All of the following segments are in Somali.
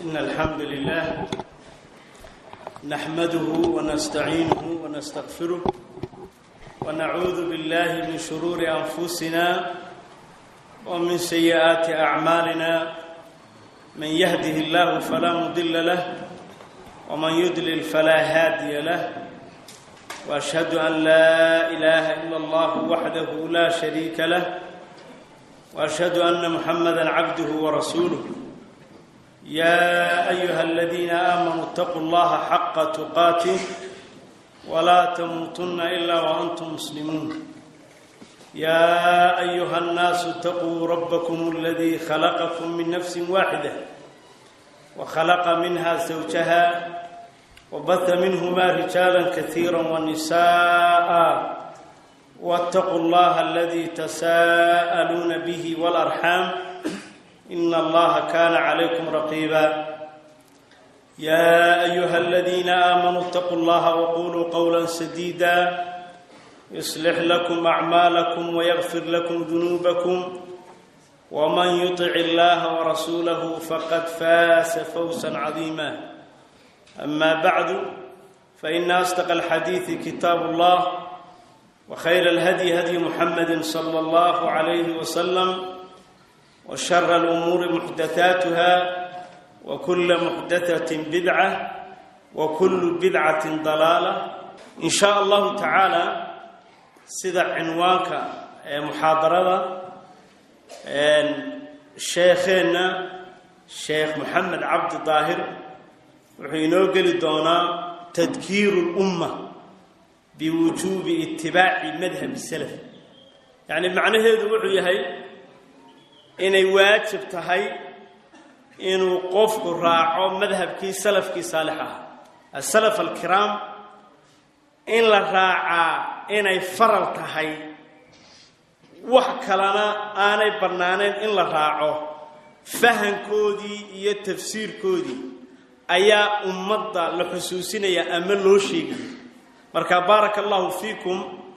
إن الحمد لله نحمده ونستعينه ونستغفره ونعوذ بالله من شرور أنفسنا ومن سيئات أعمالنا من يهده الله فلا مضل له ومن يضلل فلا هادي له وأشهد أن لا إله إلا الله وحده لا شريك له وأشهد أن محمدا عبده ورسوله يا أيها الذين آمنوا اتقوا الله حق تقاته ولا تموتن إلا وأنتم مسلمون يا أيها الناس اتقوا ربكم الذي خلقكم من نفس واحدة وخلق منها زوجها وبث منهما رجالا كثيرا ونساء واتقوا الله الذي تساءلون به والأرحام إن الله كان عليكم رقيبا يا أيها الذين آمنوا اتقوا الله وقولوا قولا سديدا يصلح لكم أعمالكم ويغفر لكم ذنوبكم ومن يطع الله ورسوله فقد فاز فوزا عظيما أما بعد فإن أصدق الحديث كتاب الله وخير الهدي هدي محمد صلى الله عليه وسلم وشر الأمور محدثاتها وكل محدثة بدعة وكل بدعة ضلالة إن شاء الله تعالى sida cinwaanka ee muxaadarada sheekheenna sheekh moxamed cabdi daahir wuxuu inoo geli doonaa tadkiiru lumma biwujuubi itibaaci madhabi salaf yacni macnaheedu wuxuu yahay inay waajib tahay inuu qofku raaco madhabkii salafkii saalix ah asalaf alkiraam in la raacaa inay faral tahay wax kalena aanay bannaanayn in la raaco fahankoodii iyo tafsiirkoodii ayaa ummadda la xusuusinaya ama loo sheegaya marka baaraka allahu fiikum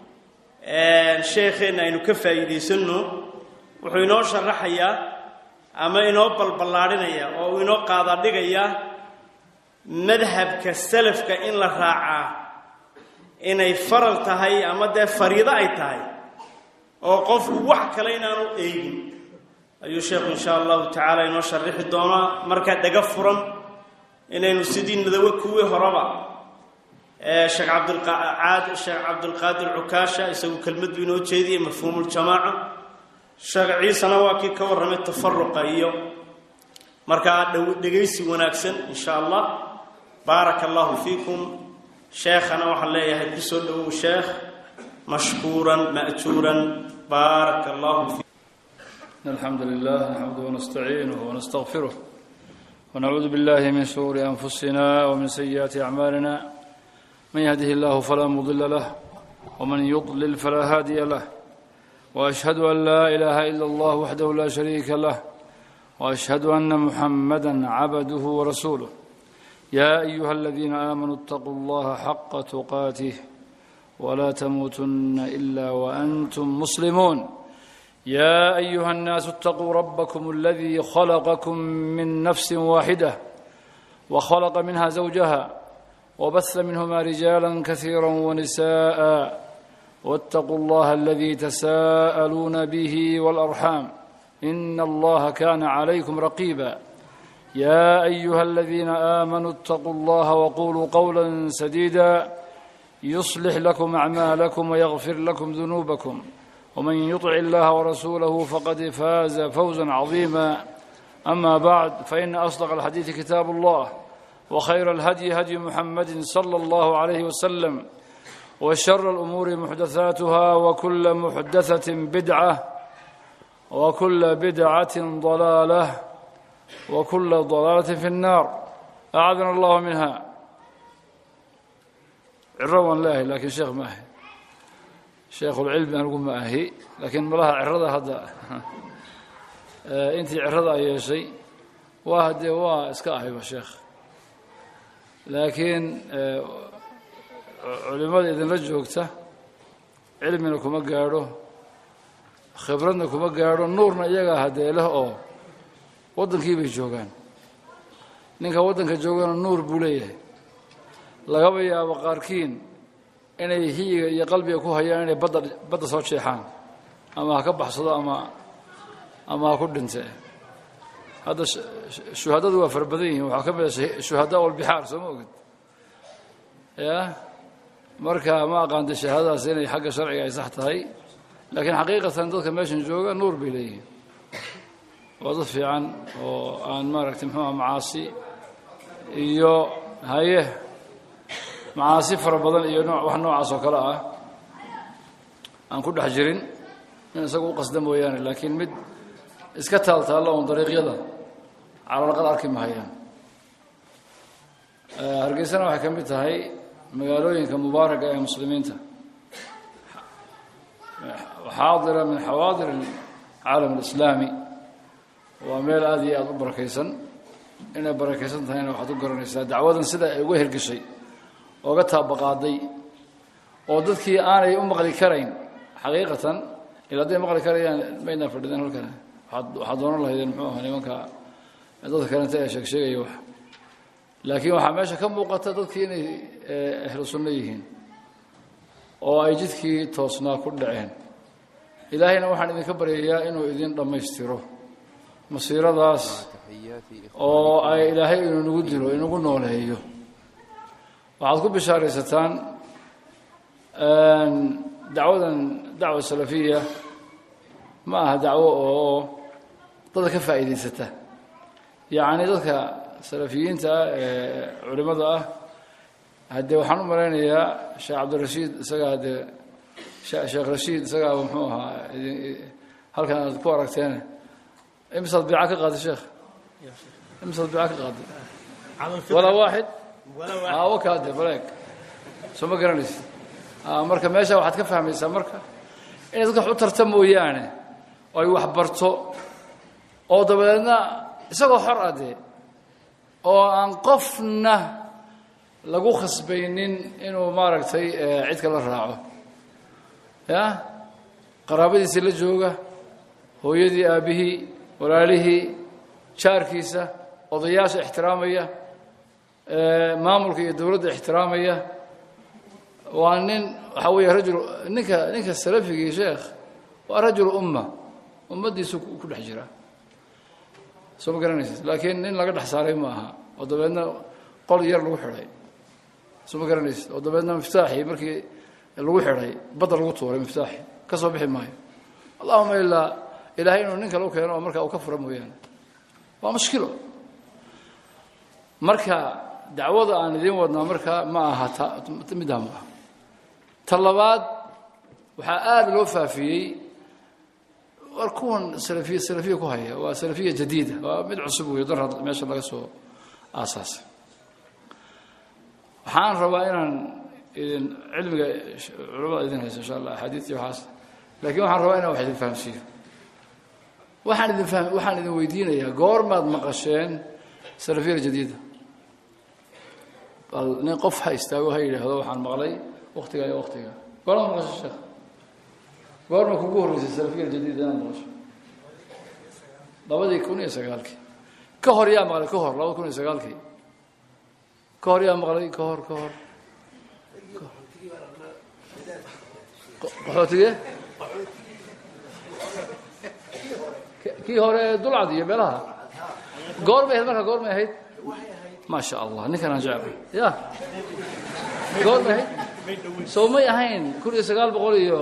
sheekheenna aynu ka faa'iidaysanno wuxuu inoo sharaxayaa ama inoo balballaadhinaya oo uu inoo qaadadhigayaa madhabka salafka in la raacaa inay faral tahay ama dee fariido ay tahay oo qofku wax kale inaanu eegin ayuu sheekhu insha allahu tacaala inoo sharixi doonaa markaa dhaga furan inaynu sidii nadawe kuwii horeba sheekh cabdilqaad sheekh cabdulqaadir cukaasha isagu kelmaddu inoo jeediyay mafhuumuljamaaca sheekh ciisena waa kii ka warramay tafaruqa iyo markaa dhegaysi wanaagsan insha allah baaraka allahu fiikum sheekhana waxaan leeyahay ku soo dhowow sheekh mashkuuran ma'juuran baaraka allahu fiikum الحمد لله نحمده ونستعينه ونستغفره ونعوذ بالله من شرور أنفسنا ومن سيئات أعمالنا من يهده الله فلا مضل له ومن يضلل فلا هادي له وأشهد أن لا إله إلا الله وحده لا شريك له وأشهد أن محمدا عبده ورسوله يا أيها الذين آمنوا اتقوا الله حق تقاته ولا تموتن إلا وأنتم مسلمون يا أيها الناس اتقوا ربكم الذي خلقكم من نفس واحدة وخلق منها زوجها وبث منهما رجالا كثيرا ونساء واتقوا الله الذي تساءلون به والأرحام إن الله كان عليكم رقيبا يا أيها الذين آمنوا اتقوا الله وقولوا قولا سديدا يصلح لكم أعمالكم ويغفر لكم ذنوبكم ومن يطع الله ورسوله فقد فاز فوزا عظيما أما بعد فإن أصدق الحديث كتاب الله وخير الهدي هدي محمد صلى الله عليه وسلم وشر الأمور محدثاتها وكل محدثة بدعة وكل بدعة ضلالة وكل ضلالة في النار أعاذنا الله منها عروان لاهي لكن شيخ ماهي شيخ العلم أنا أقول ماهي لكن ملاها عرضة هذا أنت عرضة أي شيء واحد وا إسكاهي شيخ لكن culimada idinla joogta cilmina kuma gaadho khibradna kuma gaadho nuurna iyagaa haddee leh oo waddankii bay joogaan ninka waddanka joogana nuur buu leeyahay lagaba yaabo qaarkiin inay hiyiga iyo qalbiga ku hayaan inay badda badda soo jeexaan ama ha ka baxsado ama ama ha ku dhinte hadda shuhadadu waa fara badan yihiin waxaa ka mid a shuhadaa walbixaar soo ma ogid ya marka ma aqaanta shahaadadaas inay xagga sharciga ay sax tahay laakiin xaqiiqatan dadka meeshan jooga nuur bay leeyihiin waa dad fiican oo aan maaragtay muxuuha macaasi iyo haye macaasi fara badan iyo noo wax noocaas oo kale ah aan ku dhex jirin in isagu u qasda mooyaane laakiin mid iska taaltaalla oon dariiqyada calalaqad arki mahayaan hargeysana waxay ka mid tahay magaalooyinka mubaaraga ee muslimiinta xaadira min xawaadir alcaalam alislaami waa meel aada iyo aada u barakaysan inay barakaysan tahayna waxaad u garanaysaa dacwadan sida ay uga hergeshay ooga taabaqaaday oo dadkii aanay u maqli karayn xaqiiqatan ila hadday maqli karayaan maydnaa fadhideen halkan waaad waxaad doonan lahaydeen muxuu aha nimanka dadka kalenta ee sheeg sheegaya wax laakiin waxaa meesha ka muuqata dadkii inay ahlu sunno yihiin oo ay jidkii toosnaa ku dhaceen ilaahayna waxaan idinka baryayaa inuu idin dhammaystiro masiiradaas oo ay ilaahay inuu nagu dilo inagu nooleeyo waxaad ku bishaaraysataan dacwadan dacwa salafiya ma aha dacwo oo dadka ka faa'iidaysata yacni dadka salafiyiinta ah ee culimmada ah haddee waxaan u malaynayaa sheekh cabdirashiid isagaa haddee sheekh rashiid isagaaba muxuu ahaa halkan aad ku aragteen imisaad biica ka qaaday sheekh imisaad biica ka qaaday walaa waaxid wakaade baleeg soo ma garanaysid marka meesha waxaad ka fahmaysaa marka inay dadka wax u tarta mooyaane oo ay wax barto oo dabadeedna isagoo xor ah dee oo aan qofna lagu khasbaynin inuu maaragtay cid kala raaco ya qaraabadiisii la jooga hooyadii aabbihii walaalihii jaarkiisa odayaasha ixtiraamaya maamulka iyo dowladda ixtiraamaya waa nin waxaa weeye rajul ninka ninka salafigii sheekh waa rajul umma ummaddiisu ku dhex jira soo ma garanaysid laakiin nin laga dhex saaray ma aha oo dabeedna qol yar lagu xidhay soo ma garanaysid oo dabeedna miftaaxii markii lagu xidhay badda lagu tuuray miftaaxii ka soo bixi maayo allahuma ilaa ilaahay inuu nin kale u keeno oo markaa uu ka fura mooyaane waa mushkilo marka dacwada aan idiin wadnaa markaa ma aha ta middaa ma aha ta labaad waxaa aada loo faafiyey war kuwan salafiya salafiya ku haya waa salafiya jadiida waa mid cusub weeyo dar meesha laga soo aasaasay waxaan rabaa inaan idin cilmiga culamada idin hayso insha allah axaadiis iyo waxaas laakiin waxaan rabaa inaan wax idin fahamsiiyo waxaan idin faham waxaan idin weydiinayaa goormaad maqasheen salafiya jadiida bal nin qof ha istaago ha yidhaahdo waxaan maqlay waktiga iyo waktiga goormaad maqasho sheekh goorma kugu horreysay salafiya jadiida inaad maqasho labadii kun iyo sagaalkii ka hor yaa maqlay ka hor labada kun iyo sagaalkii ka hor yaa maqlay ka hor ka hor qaxootige kii hore ee dulcad iyo meelaha goormay ahayd marka goormay ahayd maa sha allah ninkan aan jeclay ya goormay ahayd soo may ahayn kun iyo sagaal boqol iyo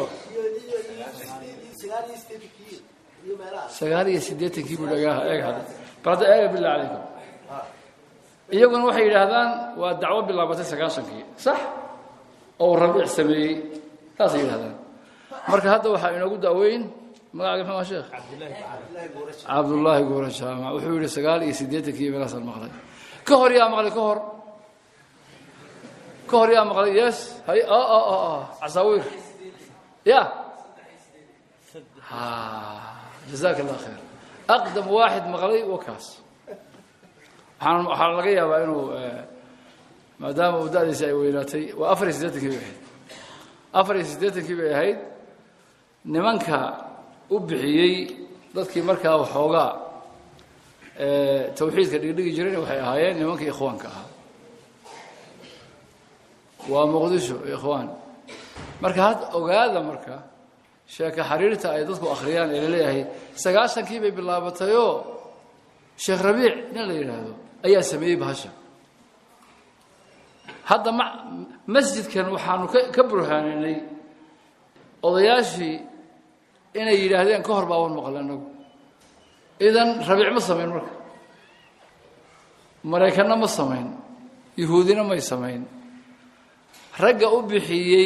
sagaal iyo siddeetankii buu dhagaa eeg hadda bal hadda eega billah calaykum iyaguna waxay yidhaahdaan waa dacwo bilaabatay sagaashankii sax oo rabiic sameeyey saasay yidhahdaan marka hadda waxaa inoogu daaweyn magacaaga muxuu aha sheekh cabdullaahi goora jaamac wuxuu yidhi sagaal iyo siddeetankii meelaasaan maqlay ka hor yaa maqlay ka hor ka hor yaa maqlay yes hay casaawiir ya jazaaka allah khayr aqdam waaxid maqlay wakaas waxaan waxaa laga yaabaa inuu maadaama uu da'diisi ay weynaatay waa afar iyo siddeetankii bay ahayd afar iyo siddeetankii bay ahayd nimanka u bixiyey dadkii markaa waxoogaa tawxiidka dhigdhigi jirayna waxay ahaayeen nimankii ikhwaanka ahaa waa muqdisho ikhwaan marka had ogaada marka sheeka xariirta ay dadku akhriyaan ee laleeyahay sagaashankii bay bilaabatayoo sheekh rabiic nin la yidhaahdo ayaa sameeyey bahasha hadda ma masjidkan waxaanu ka ka burhaaninay odayaashii inay yidhaahdeen ka hor baaban maqle annagu idan rabiic ma samayn marka maraykanna ma samayn yuhuudina may samayn ragga u bixiyey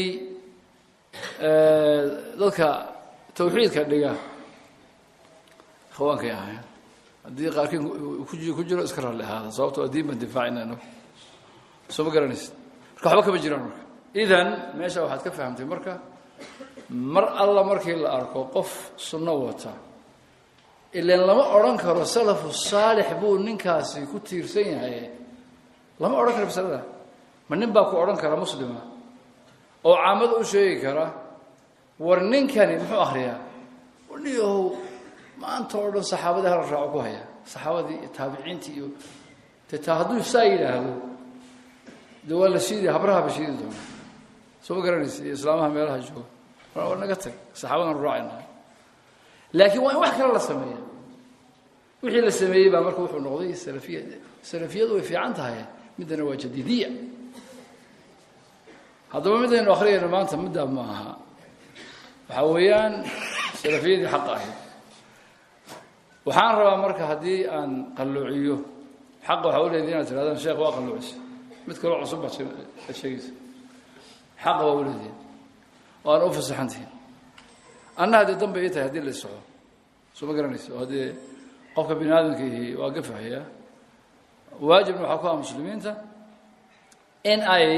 dadka tawxiidka dhiga ikhwaankay ahayn haddii qaarkiin ku jiro iska raalli ahaada sababto waa diin baan difaacina inagu soo ma garanaysid marka waxba kama jiraan marka idan meesha waxaad ka fahamtay marka mar alla markii la arko qof sunno wata ilan lama odhan karo salafu saalix buu ninkaasi ku tiirsan yahay lama odhan karo masalada ma nin baa ku odhan kara muslima oo caamada u sheegi kara war ninkani muxuu akhriyaa niyahow maanta oo dhan saxaabadii hala raaco ku haya saxaabadii iyo taabiciintii iyo de taa hadduu saa yidhaahdo de waa la shiidi habrahaba shiidi doona soo ma garanaysa iyo islaamaha meelaha jooga war naga tag saxaabadan raacayna laakiin waa in wax kale la sameeya wixii la sameeyey baa marka wuxuu noqday salafiya salafiyadu way fiican tahay middana waa jadiidiya haddaba midaynu akhriyayno maanta middaa ma aha waxaa weeyaan salafiyadii xaqa ahayd waxaan rabaa marka haddii aan qalloociyo xaqa waxaa u leediy inaad tirahdaan sheekh waa qalloocisa mid kaloo cusub baad sheegaysa xaqa waa u leedihin oo aan u fasaxantihin anna haddee danbay ii tahay haddii la issoco soo ma garanaysa oo haddee qofka bini aadamkiihi waa gafaxaya waajibna waxaa ku aha muslimiinta in ay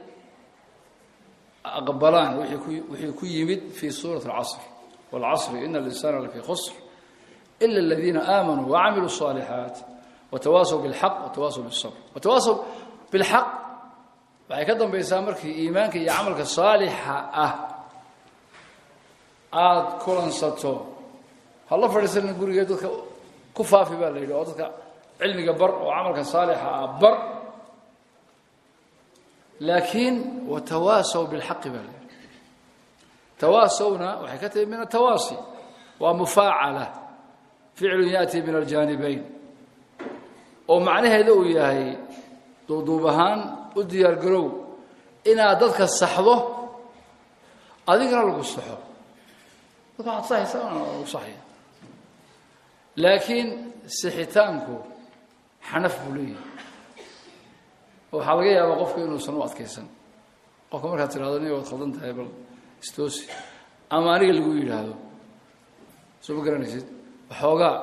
aqbalaan wixii ku yimid fii suurati alcasr waalcasri ina alinsana lafii khusr ila aladiina aamanuu wacamiluu الصaalixaat watawaasaw biاlxaq watawaasaw biالsabr watawaasaw biاlxaq waxay ka dambaysaa markii iimaanka iyo camalka saalixa ah aada kulansato hala fadhiisanin gurigeed dadka ku faafi baa la yidhi oo dadka cilmiga bar oo camalka saalixa ah bar laakiin watawaasaw bilxaqi baa la yidhi tawaasawna waxay ka tahi min atawaasi waa mufaacala ficlu yaأti min aljaanibayn oo macnaheeda uu yahay duuduub ahaan u diyaar garow inaad dadka saxdo adigana lagu saxo dadka waxaad saxaysaa lagu saxaya laakiin sixitaanku xanaf buu leeyahay waxaa laga yaabaa qofku inuusan u adkaysan qofka markaad tirahdo nin waad khaldan tahay bal istoosi ama aniga lagu yidhaahdo soo ma garanaysid waxoogaa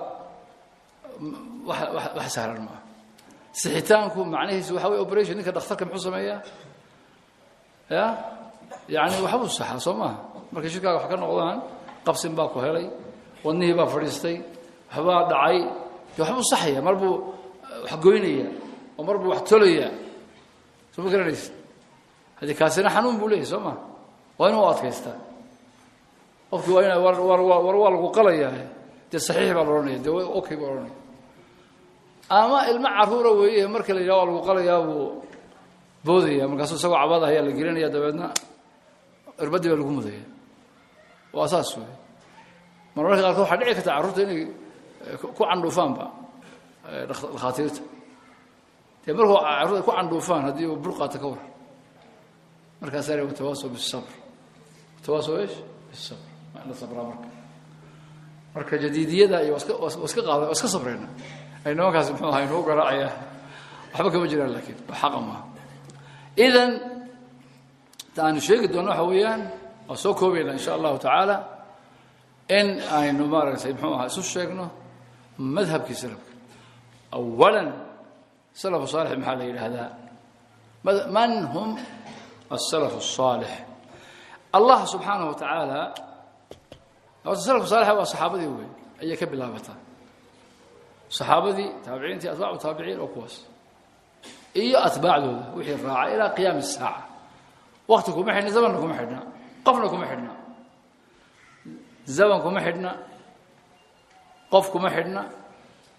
wax sahlan maaha sixitaanku macnihiisu waxa wey operation ninka dhakhtarka muxuu sameeyaa ya yani waxbuu saxaa soo maaha markay shirkaaga wax ka noqdaan qabsin baa ku helay wadnihii baa fadhiistay waxbaa dhacay de waxbuu saxaya mar buu wax goynaya oo mar buu wax tolaya soo ma garanaysid haddii kaasina xanuun buu leeyahy soo maha waa inuu adkaystaa qofkii waa ina war war waa lagu qalayaa dee saxiix baa la odhanaya dee okay baa odhanaya ama ilmo caruura weeye marka la yidhaha waa lagu qalayaa buu boodaya markaasuu isagoo cabada ayaa la gelinaya dabeedna irbadii baa lagu mudaya waa saas wey mar marka qaarkood waxaa dhici karta carruurta inay ku candhuufaanba dhakhaatiirta dee markuu carruurta ku candhuufaan haddii uu burqaata ka war markaasaa la watawaasaw bisabr watawaasaw eesh bisabr waa in la sabraa marka marka jadiidiyada iyo waa iska waa iska qaada waa iska sabrayna ay nimankaasi muxuu ahaa inuu garaacayaa waxba kama jiraan laakiin waa xaqa maaha idan ta aanu sheegi doonno waxa weeyaan waa soo koobayna insha allahu tacaala in aynu maaragtay muxuu ahaa isu sheegno madhabkii salafka awalan salafu saalix maxaa la yidhaahdaa man hum السلف الصالح الله سبحaaنه وتaعaaلى horta slفku صالح waa صaxaabadii wey ayay ka bilaabataa صaxaabadii taabiciintii atباcu taabiciin oo kuwaas iyo atbaacdooda wixii raaca ilaa qiyaam الsaaعة wakti kuma xidhna zamanna kuma xidhna qofna kuma xidhna zaman kuma xidhna qof kuma xidhna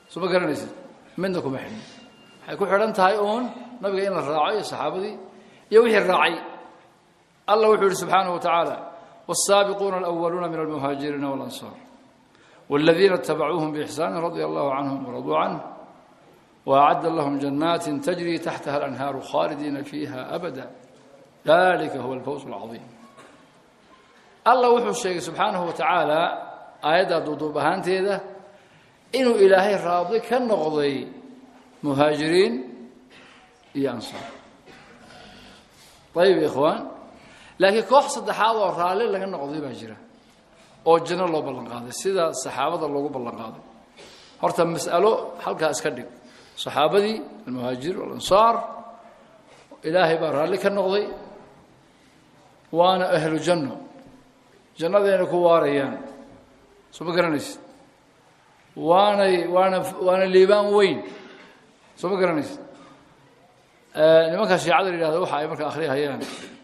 soo ma garanaysid midna kuma xidhin waxay ku xidhan tahay uun nabiga in la raaco iyo saxaabadii iyo wixii raacay allah wuxuu yihi subxaanaه wa tacaala والسابقون الأولون من المهاجرين والأنصار والذين اتبعوهم بإحسان رضي الله عنهم ورضوا عنه وأعد لهم جنات تجري تحتها الأنهار خالدين فيها أبدا ذلك هو الفوز العظيم الله وحو الشيخ سبحانه وتعالى آيات دوضوب أهانتيدا إنه إلهي راضي كالنغضي مهاجرين يا أنصار طيب يا إخوان laakiin koox saddexaad oo raalli laga noqday baa jira oo janno loo ballan qaaday sida saxaabada loogu ballan qaaday horta mas'alo halkaa iska dhig saxaabadii almuhaajir walansaar ilaahay baa raalli ka noqday waana ahlu janno jannadayna ku waarayaan soo ma garanaysid waanay waana waana liibaan weyn soo ma garanaysid nimanka shiicada la yidhahdo waxa ay marka akhriyahayaan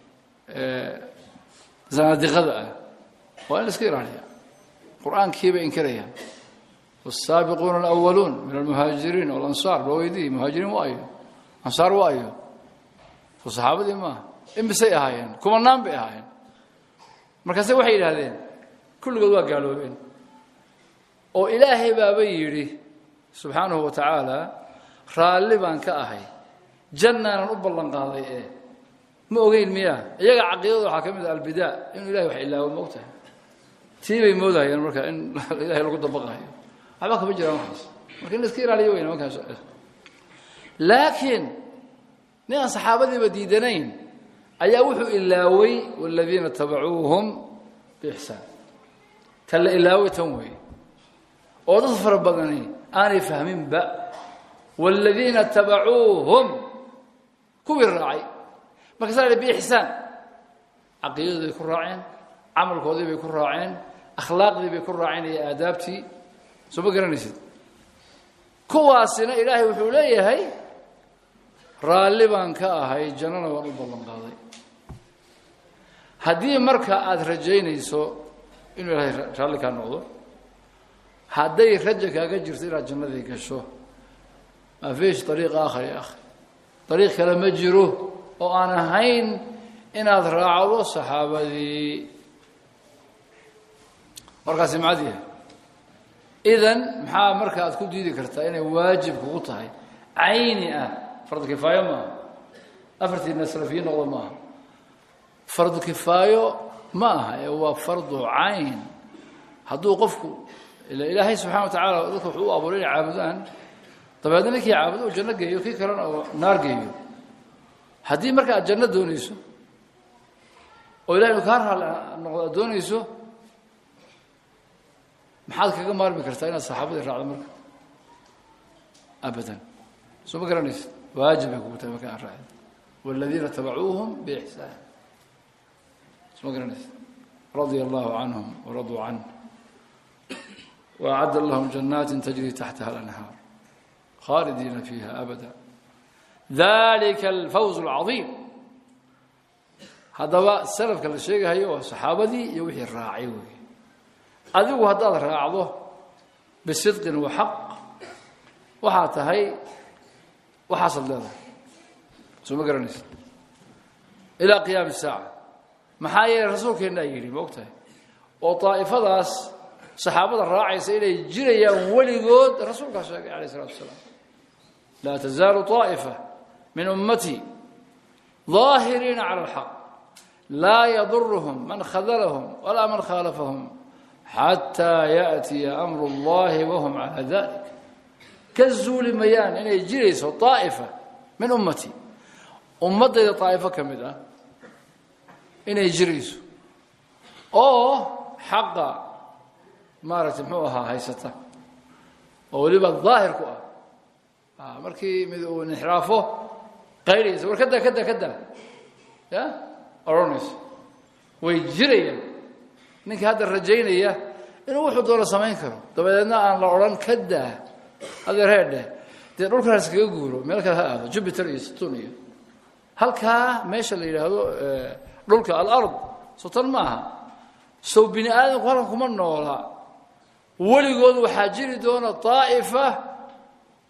zanaadiqada ah waa in la iska ilaaliya qur-aankii bay inkirayaan والسابقون الأولون من المهاجرين والأنصار بويدي مهاجرين وأيو أنصار وأيو فصحابة دي ما إن بسي أهايين كما نام بأهايين مركزي وحي هذين كل قدوا قالوا بين وإلهي بابي يري سبحانه وتعالى رالي بان كأهي جنة نقبل قاضي إيه ma ogeyn miyaa iyaga caqiidada waxaa ka mid ah albidaa inuu ilahay wax ilaawo moogtahay tii bay moodahayeen marka in ilahay lagu dabaqayo waxba kama jiraan waxaas marka in la iska ilaaliyo weyna markaas laakiin nin aan saxaabadiiba diidanayn ayaa wuxuu ilaaway waladiina tabacuuhum biixsaan tan la ilaaway tan weeye oo dad fara badani aanay fahminba waladiina tabacuuhum kuwii raacay markaasaa la biixsaan caqiidadii bay ku raaceen camalkoodii bay ku raaceen akhlaaqdii bay ku raaceen iyo aadaabtii soo ma garanaysid kuwaasina ilaahay wuxuu leeyahay raalli baan ka ahay jannana waan u ballan qaaday haddii marka aada rajaynayso inuu ilaahay raalli kaa noqdo hadday raja kaaga jirto inaad jannadii gasho maa fiish ariiq aakhar ya akhi ariiq kale ma jiro oo aan ahayn inaad raacdo saxaabadii warkaasi macad yahay idan maxaa marka aad ku diidi kartaa inay waajib kugu tahay cayni ah fardu kifaayo maaha afartiina salafiyiin noqdo maaha fardu kifaayo ma aha ee waa fardu cayn hadduu qofku ila ilaahay subxana wa tacaala dadka wuxuu u abuuray inay caabudaan dabeedna ninkii caabudo uu janno geeyo kii kalena oo naar geeyo haddii marka aad janno doonayso oo ilahay inu kaa raali noqdo aad doonayso maxaad kaga maarmi kartaa inaad saxaabadii raacdo marka abadan soo ma garanaysa waajib bay kugu tahay marka aan raacdo والذين تبعوهم بإحسان soo ma garanaysa رضي الله عنهم ورضوا عنه وأعد لهم جنات تجري تحتها الأنهار خالدين فيها أبدا ذلك الفوز العظيم haddaba salafka la sheegahayo waa saxaabadii iyo wixii raacay wey adigu haddaad raacdo bisidqin wa xaq waxaa tahay waxaasaad leedahay soo ma garanaysa ilaa qiyaami saaca maxaa yeelay rasuulkeennaa yidhi ma og tahay oo daa'ifadaas saxaabada raacaysa inay jirayaan weligood rasuulkaa sheegay alayh isalatu wasalaam laa tazaalu طaa'ifa min ummatii ظaahiriina cala alxaq laa yadurhum man khadalahum walaa man khaalafahum xataa yaأtiya amru اllahi wahum calaa dalik ka zuuli mayaan inay jirayso طaa'ifa min ummatii ummaddayda طaa'ifo ka mid ah inay jirayso oo xaqa maaragtay muxuu ahaa haysata oo weliba daahir ku ah markii mid uu inxiraafo qaydhaysa war kada kada kada ya odhanayso way jirayaan ninka hadda rajaynaya inuu wuxuu doono samayn karo dabadeedna aan la odhan kadaa adeer heedheh dee dhulkan iskaga guuro meel kale ha aado jupiter iyo saturn iyo halkaa meesha la yidhaahdo dhulka alard sotan maaha sow bini aadamku halkan kuma noola weligood waxaa jiri doona daa'ifa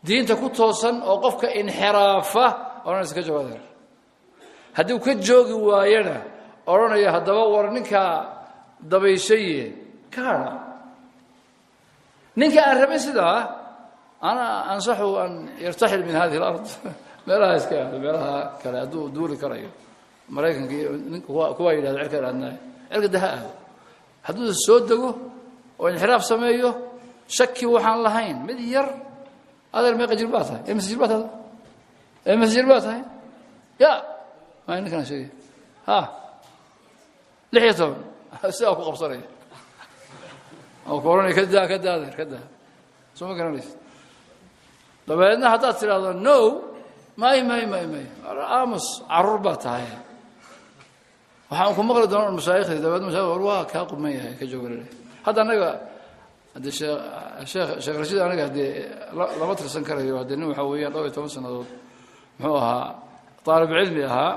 diinta ku toosan oo qofka inxiraafa odhanaysa ka jooga adeer haddii uu ka joogi waayana odhanaya haddaba war ninkaa dabayshaye ka hadha ninka aan rabin sidaa ana ansaxu an yartaxil min hadihi alard meelaha iska aado meelaha kale hadduu duuli karayo maraykanka iyo kuwaa yidhahdo cirkaan aadnaayo cirka daha aado hadduu soo dego oo inxiraaf sameeyo shaki waxaan lahayn mid yar adeer meeqa jir baa tahay emise jir baa tahay emise jir baa tahay ya maa ninkaan sheegay ha lix iyo toban sidaa ku qabsanaya oo ku odhanaya ka daa ka daa adeer ka daa soo ma garanaysa dabeedna haddaad tidhaahdo no may may may may aamus caruur baa tahay waxaan ku maqli doona mashaayikhdii dabeedna mashaayikh war waa kaa quman yahay ka jooga lele hadda annaga haddee sheekh sheekh sheekh rashiid anaga haddee lama tirsan karayo haddee nin waxaa weeyaan dhowr iyo toban sannadood muxuu ahaa طaalib cilmi ahaa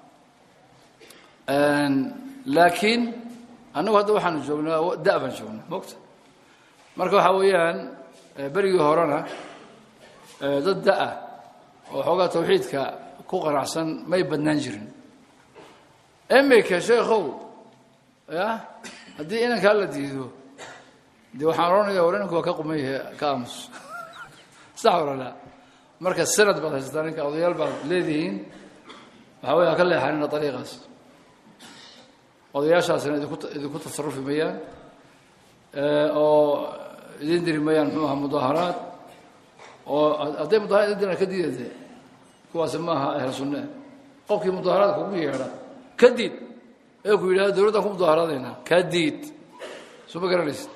laakiin annagu hadda waxaanu joognaa da' baan joognaa mogta marka waxaa weeyaan berigii horena dad da-ah oo xoogaa tawxiidka ku qanacsan may badnaan jirin imika sheekhow ya haddii inankaa la diido dee waxaan odhanaya war inanku waa ka quman yahay ka aamus sax warala marka sanad baad haysataa ninka odayaal baad leedihiin waxaa wey ha ka leexanina ariiqaas odayaashaasina idinku idinku tasarufi mayaan oo idin diri mayaan muxuu ahaa mudaaharaad oo hadday mudaharaad idin diraan ka diidade kuwaasi maaha ahlu sunne qofkii mudaaharaadka kugu yeedha ka diid ee ku yidhahdo dowladdaan ku mudaaharaadaynaa ka diid soo ma garanaysid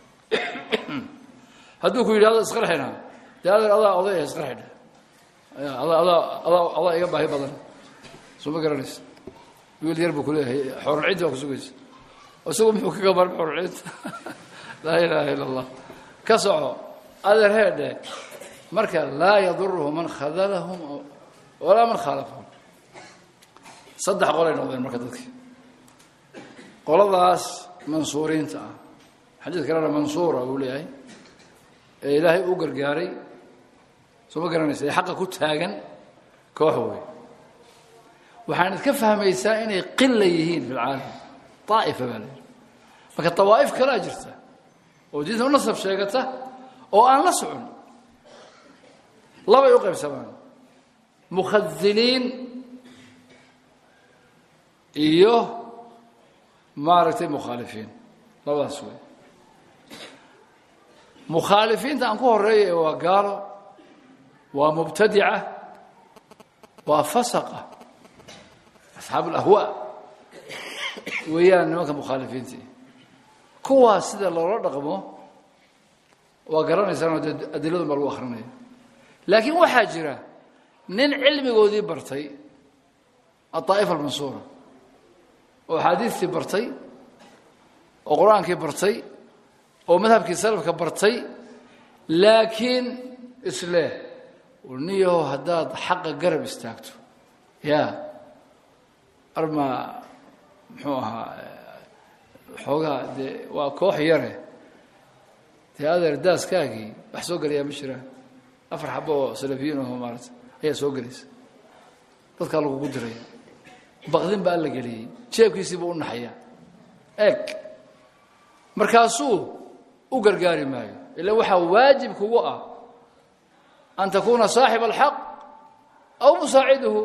hadduu ku yidhahdo isqarxina dee adeer adaa odaya isqarxidha adaa adaa adaa adaa iga baahi badan soo ma garanaysid wiil yar buu kuleeyahay xorulciinta baa kusugaysa isagu muxuu kaga maarmi xorulciinta laa ilaaha ila allah ka soco adeer heedhe marka laa yaduruhu man khadalahum walaa man khaalafahum saddex qolay noqdeen marka dadkii qoladaas mansuuriinta ah xadiid kalena mansuura uu leeyahay ee ilaahay u gargaaray soo ma garanaysa ee xaqa ku taagan koox wey waxaan idka fahmaysaa inay qila yihiin fi lcaalam daa'ifa baa layidhi marka dawaa'if kalaa jirta oo diinta u nasab sheegata oo aan la socon labay u qaybsamaan mukhadiliin iyo maaragtay mukhaalifiin labadaas wey mukhaalifiinta aan ku horeeya waa gaalo waa mubtadica waa fasaqa asxaab alahwaa weeyaan nimanka mukhaalifiintii kuwaas sida loola dhaqmo waa garanaysaanoo dee adiladun baa lagu akrinaya laakiin waxaa jira nin cilmigoodii bartay adaa'ifa almansuura oo axaadiistii bartay oo qur-aankii bartay oo madhabkii salafka bartay laakiin isleh niyaho haddaad xaqa garab istaagto ya arma muxuu ahaa xoogaa dee waa koox yare dee adeer daaskaagii wax soo gelayaa ma jiraan afar xabo oo salafiyiin aho maarata ayaa soo gelaysa dadkaa lagugu diraya baqdin baa la geliyey jeebkiisiibuu u naxayaa eeg markaasuu u gargaari maayo ila waxaa waajib kugu ah an takuuna saaxiba alxaq aw musaaciduhu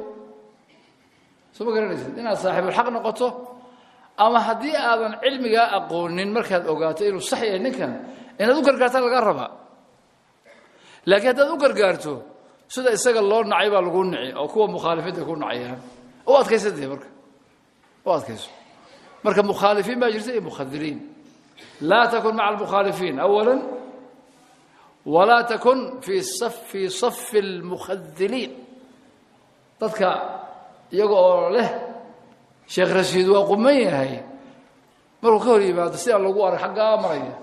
soo ma garanaysid inaad saaxibulxaq noqoto ama haddii aadan cilmigaa aqoonin markaad ogaato inuu sax yahay ninkan inaad u gargaarta laga rabaa laakiin haddaad u gargaarto sida isaga loo nacay baa lagu nici oo kuwa mukhaalifiinta ku nacayaan u adkaysa dee marka u adkayso marka mukhaalifiin baa jirta iyo mukhadiliin laa takun maca almukhaalifiin awala walaa takun fii fii safi almukhadiliin dadka iyaga oo leh sheekh rashiid waa quman yahay markuu ka hor yimaado sidaa lagu arag xaggaa maraya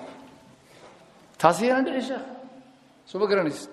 taasi yaana dhici sheekh soo ma garanaysa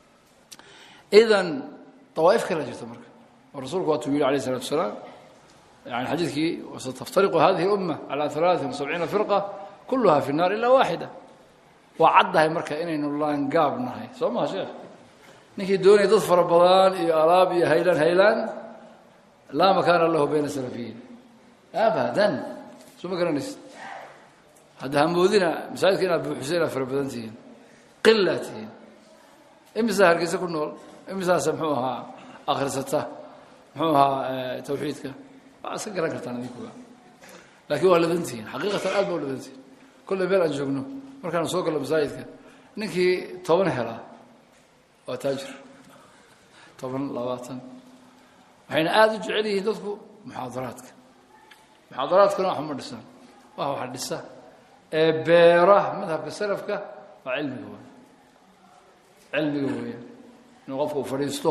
idan dawaa'if kala jirta marka oo rasuulku waatuu yidhi alayh الsalatu wasalaam yani xadiidkii wasataftariqu hadihi اlumma calى ثalaaثin وسabciina firqa kuluha fi الnar ila waaxida waa caddahay marka inaynu laangaab nahay soo maha sheekh ninkii doonaya dad fara badan iyo alaab iyo haylaan haylaan laa makaana lahu bayna salafiyiin abadan soo ma garanaysid hadda hamoodina masaajidka inaad buuxisa inaad fara badan tihiin qilaa tihiin imisaa hargeysa ku nool imisaase muxuu ahaa akhrisata muxuu ahaa tawxiidka waa iska garan kartaan idinkuga laakiin waa ladantihiin xaqiiqatan aad baa u ladantihiin kolley meel aan joogno markaan soo gallo masaajidka ninkii toban helaa waa taajir toban labaatan waxayna aada u jecel yihiin dadku muxaadaraadka muxaadaraadkuna wax ma dhisaan wax waxa dhisa ee beera madhabka salafka waa cilmiga weya cilmiga weya inuu qofku u fadhiisto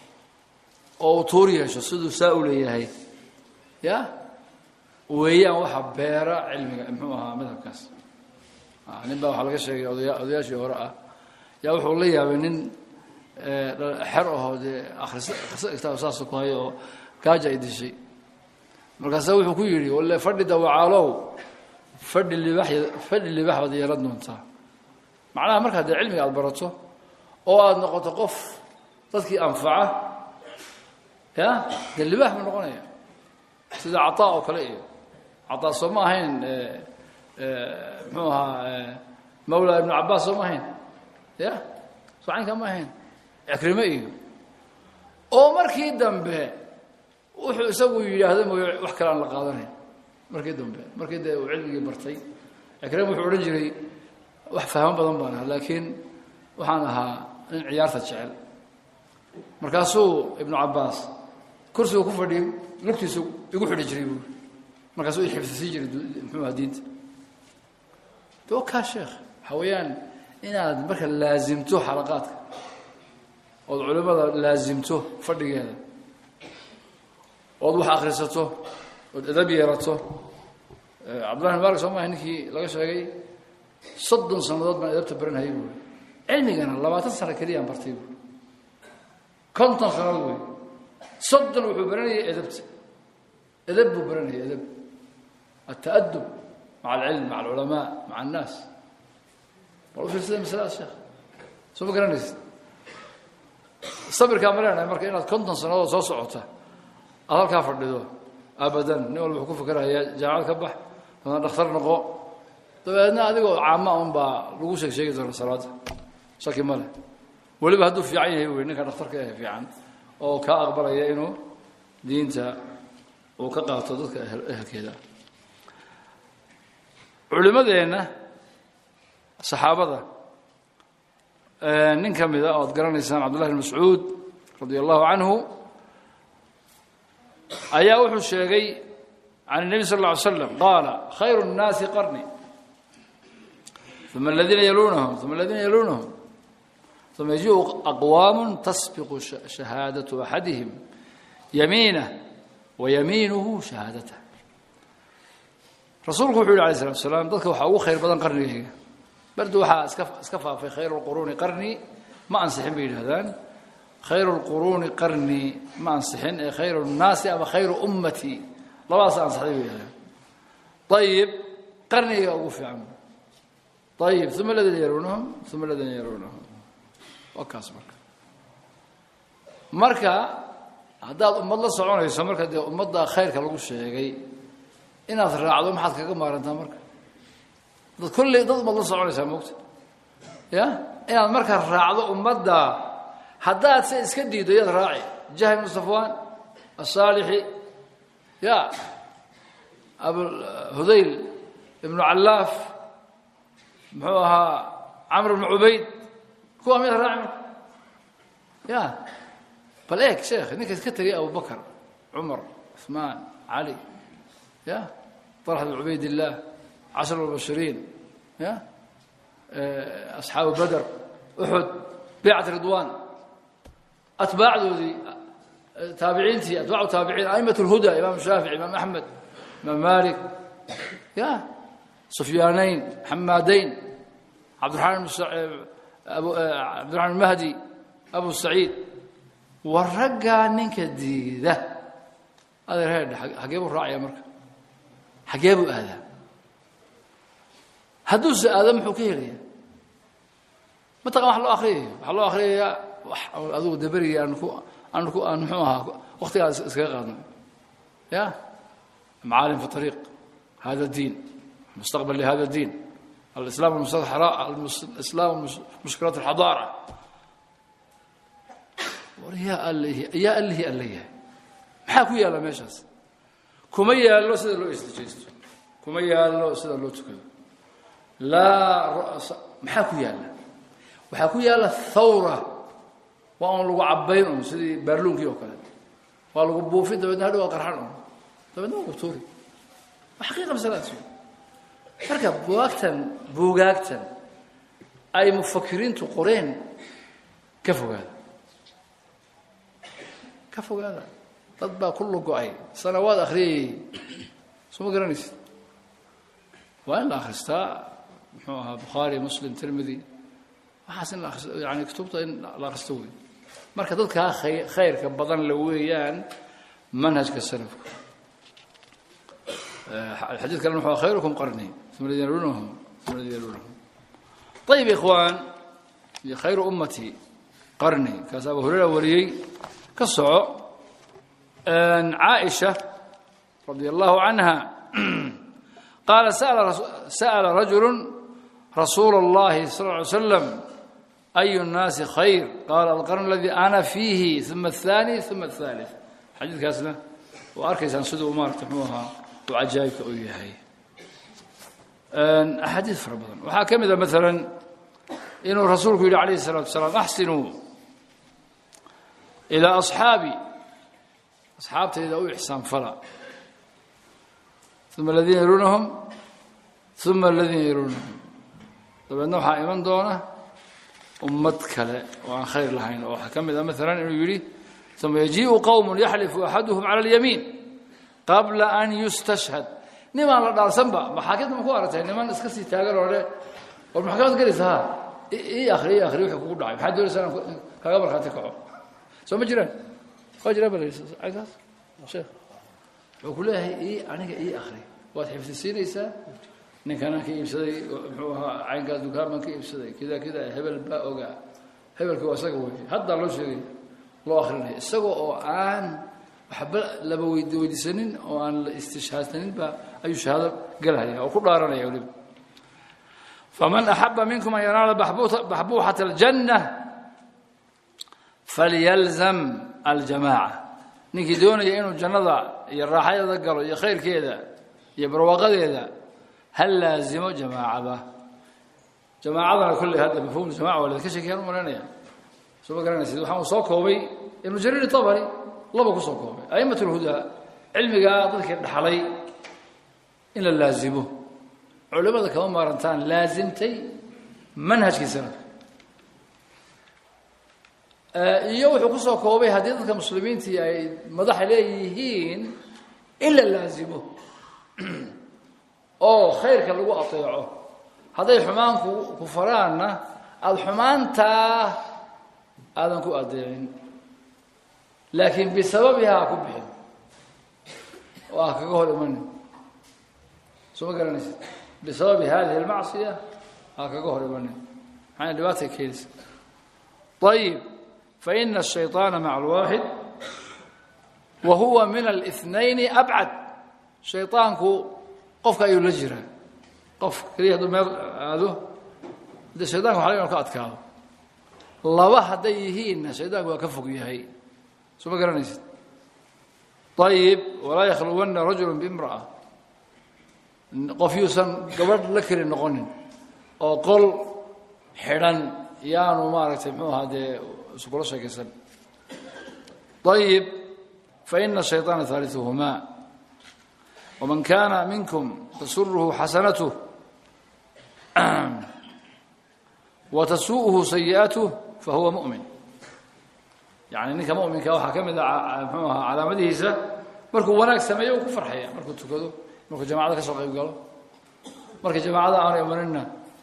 oo uu tuur yeesho siduu saa u leeyahay ya weeyaan waxa beera cilmiga muxuu ahaa madhabkaas nin baa waxaa laga sheegay odaya odayaashii hore ah yaa wuxuu la yaabay nin xer ahoo dee akrisa akrisa kitaab saasa ku hayo oo gaaja ay dishay markaasa wuxuu ku yidhi walle fadhi dawacaalow fadhi libax fadhi libax baad yeelan doontaa macnaha markaad dee cilmiga aada barato oo aada noqoto qof dadkii anfaca ya dee libax buu noqonaya sida cataa oo kale iyo cataa soo ma ahayn muxuu ahaa mawla ibnu cabaas soo ma ahayn ya soo caynkaa ma ahayn cikrime iyo oo markii dambe wuxuu isagu yidhaahda mooy wax kale aan la qaadanayn markii dambe markii dee uu cilmigii bartay cikrime wuxuu odhan jiray wax fahmo badan baan ahaa laakiin waxaan ahaa nin ciyaarta jecel markaasuu ibnu cabaas kursiga ku fadhiyay lugtiisu igu xidhi jiray buuri markaasuu i xifdisii jiray muxuu aha diinta dokaa sheekh waxaa weeyaan inaad marka laasimto xalaqaadka ood culimmada laasimto fadhigeeda ood wax akrisato ood edab yeelato cabdullahi bin malik soo maaha ninkii laga sheegay soddon sannadood baan edabta baranhayay buuri cilmigana labaatan sano keliyaan bartay buuri konton sannadood wey soddon wuxuu baranayay edabta edab buu baranayay edab التأدب مع العلم مع العلماء مع الناس bal fiirsada masalada sheekh soo ma garanaysid sabirkaa ma leenahay marka inaad konton sannadood soo socota aad halkaa fadhido abadan nin walba wuxuu ku fikerayaa jaamacad ka bax dabeedna dhakhtar noqo dabeedna adigoo caama un baa lagu sheeg sheegi doona salaada shaki ma leh weliba hadduu fiican yahay wey ninka dhakhtarka eh fiican oo kaa aqbalaya inuu diinta uu ka qaato dadka ehelkeeda culimadeenna saxaabada nin ka mida oad garanaysaan cabdullahi bn mascuud radia allahu canhu ayaa wuxuu sheegay can الnebi sal اlla alay slam qaala khayru الnaasi qarni uma aladiina yalunahum uma aladiina yalunahum uma yajiu aqwaam tasbiqu shahaadaة axadihim yamiinah wayamiinuhu shahaadatah rasuulku wuxu yhi alay slatu salaam dadka waxaa ugu khayr badan qarnigayga bardu waxaa iska iska faafay khayru lquruuni qarni ma ansixin bay yidhahdaan khayru lquruuni qarni ma ansixin ee khayru nnaasi ama khayru ummati labadaas ansixday bay yidhahdaan ayib qarniga ugu fiican ayib uma aladiina yalunahum uma aladiina yalunahum waa kaas marka marka haddaad ummad la soconayso marka dee ummadda khayrka lagu sheegay inaad raacdo maxaad kaga maarantaa marka dad kolley dad ummad la soconaysaa moogta ya inaad marka raacdo ummadda haddaad se iska diido yaad raaci jahl ibnu safwaan asaalixi ya abhudayl ibnu callaaf muxuu ahaa camr ibnu cubayd kuwa miyaad raaci marka ya bal eeg sheekh ninka iska tegay abubakar cumar cuثmaan cali ya طلحة بن عبيد الله عشر المبشرين يا أصحاب بدر أحد بيعة رضوان أتباع ذي تابعينتي أتباع تابعين أئمة الهدى إمام الشافعي إمام أحمد إمام مالك يا سفيانين حمادين عبد الرحمن أبو عبد الرحمن المهدي أبو سعيد والرقى نينك دي ده هذا هذا حقيبه الراعي يا مركب xagee buu aadaa hadduuse aada muxuu ka helaya mataqan wax loo akriyayo waxaa loo akriyayaa wax adugu daberigii aan ku aan ku aan muxuu ahaa waqtigaas iskaga qaadno ya macaalim fi طariiq hada diin mustaqbal lihada diin الإسلام المستحراء الإسلام مشكلات الحضارة yaa allh yaa allihii alla yahay maxaa ku yaalla meeshaas kuma yaallo sida loo istijaysto kuma yaallo sida loo tukado laa maxaa ku yaalla waxaa ku yaalla thawra waa un lagu cabbayn un sidii baarluunkii oo kale waa lagu buufin dabeedna hadhow waa qarxan un dabeedna waa gubtuuri waa xaqiiqa masaladas marka bugaagtan buugaagtan ay mufakiriintu qoreen ka fogaada ka fogaada dad baa ku lugo-ay sanawaad akhriyayay soo ma garanaysid waa in la akhristaa muxuu ahaa bukhaari muslim tirmidi waxaas in la akhristo yani kutubta in la akhristo wey marka dadkaa khay khayrka badan la weeyaan manhajka salafku الحديث كان هو خيركم قرني ثم الذين يلونهم ثم الذين يلونهم طيب يا إخوان يا خير أمتي قرني كاس أبو هريرة ولي كالصعو أن عائشة رضي الله عنها قال سأل, رسول سأل رجل رسول الله صلى الله عليه وسلم أي الناس خير قال القرن الذي أنا فيه ثم الثاني ثم الثالث حديث كاسنا وأركز عن سدو أمار تحموها cajaa'ibka uu yahay axaadiid fara badan waxaa ka mida maalan inuu rasuulku yidhi calayhi الsalatu wasalaam axsinuu ilaa asxaabi asxaabtayda u ixsaan fala uma aladiina yaluunahum uma aladiina yaluunahum dabeedna waxaa iman doona ummad kale oo aan khayr lahayn oo waxaa ka mid a maalan inuu yidhi uma yajiiءu qowm yaxlifu axaduhum calى اlyamiin qabla an yustashhad nimaan la dhaarsanba maxaakimta ma ku aragtay niman iska sii taagan oo le war maxkamad gelaysa ha ii akri ii akri wixii kugu dhacay maxaad doonaysaa inaan kaga markhaati kaco soo ma jiraan waa jiraan ba lagaas sheekh wuxuu ku leeyahay ii aniga ii akri waad xifdisiinaysaa ninkanaan ka iibsaday muxuu ahaa caynkaas dukaan baan ka iibsaday kida kida hebel baa ogaa hebelki waa isaga wey haddaa loo sheegay loo akrinaya isaga oo aan waxba laba weyd weydiisanin oo aan la istishhaadsanin ba ayuu shahaado galhaya oo ku dhaaranaya weliba faman axaba minkum an yanaala baxbuuxata aljanna falyalzam aljamaaca ninkii doonaya inuu jannada iyo raaxadeeda galo iyo khayrkeeda iyo barwaaqadeeda ha laazimo jamaacada jamaacadana kolley hadda mafhum jamaca waa ladinka sheekayaan u malaynaya soo ma garanaysid waxaan uu soo koobay ibnu jariir itabari laba ku soo koobay a'imat اlhudaa cilmigaa dadkii dhaxlay in la laazimo culimmada kama maarantaan laazimtay manhajkii sanadka iyo wuxuu ku soo koobay haddii dadka muslimiintii ay madaxa leeyihiin in la laazimo oo khayrka lagu ateeco hadday xumaanku ku faraanna aada xumaantaa aadan ku adeecin laakiin bisababihaa ku bixin oo ah kaga hor imanin soo ma garanaysa bisababi hadihi اlmacصiya ha kaga hor imanin maxayna dhibaatay keenaysa ayib faina الشhayطaana maca اlwaaxid wa huwa min الاثnayn abcad shayطaanku qofka ayuu la jiraa qof keliya hadduu meel aado de shayطanka waxa laga inu ka adkaado laba hadday yihiinna shayطaanku waa ka fog yahay soo ma garanaysid ayib walaa yakhluwanna rajulu bimra'a qof yuusan gabadh la keli noqonin oo qol xidhan yaanu maaragtay muxuu ahaa dee iskula sheekaysan ayib faina الshayطaana ثaaliثuhuma wman kana minkum tasuruhu xasanatuh watasuu'uhu sayi'atuh fahuwa muؤmin yani ninka muminka waxaa ka mid a mxuu ahaa calaamadihiisa markuu wanaag sameeyo uu ku farxaya markuu tukado markuu jamacada ka soo qayb galo marka jamacada aanu imanina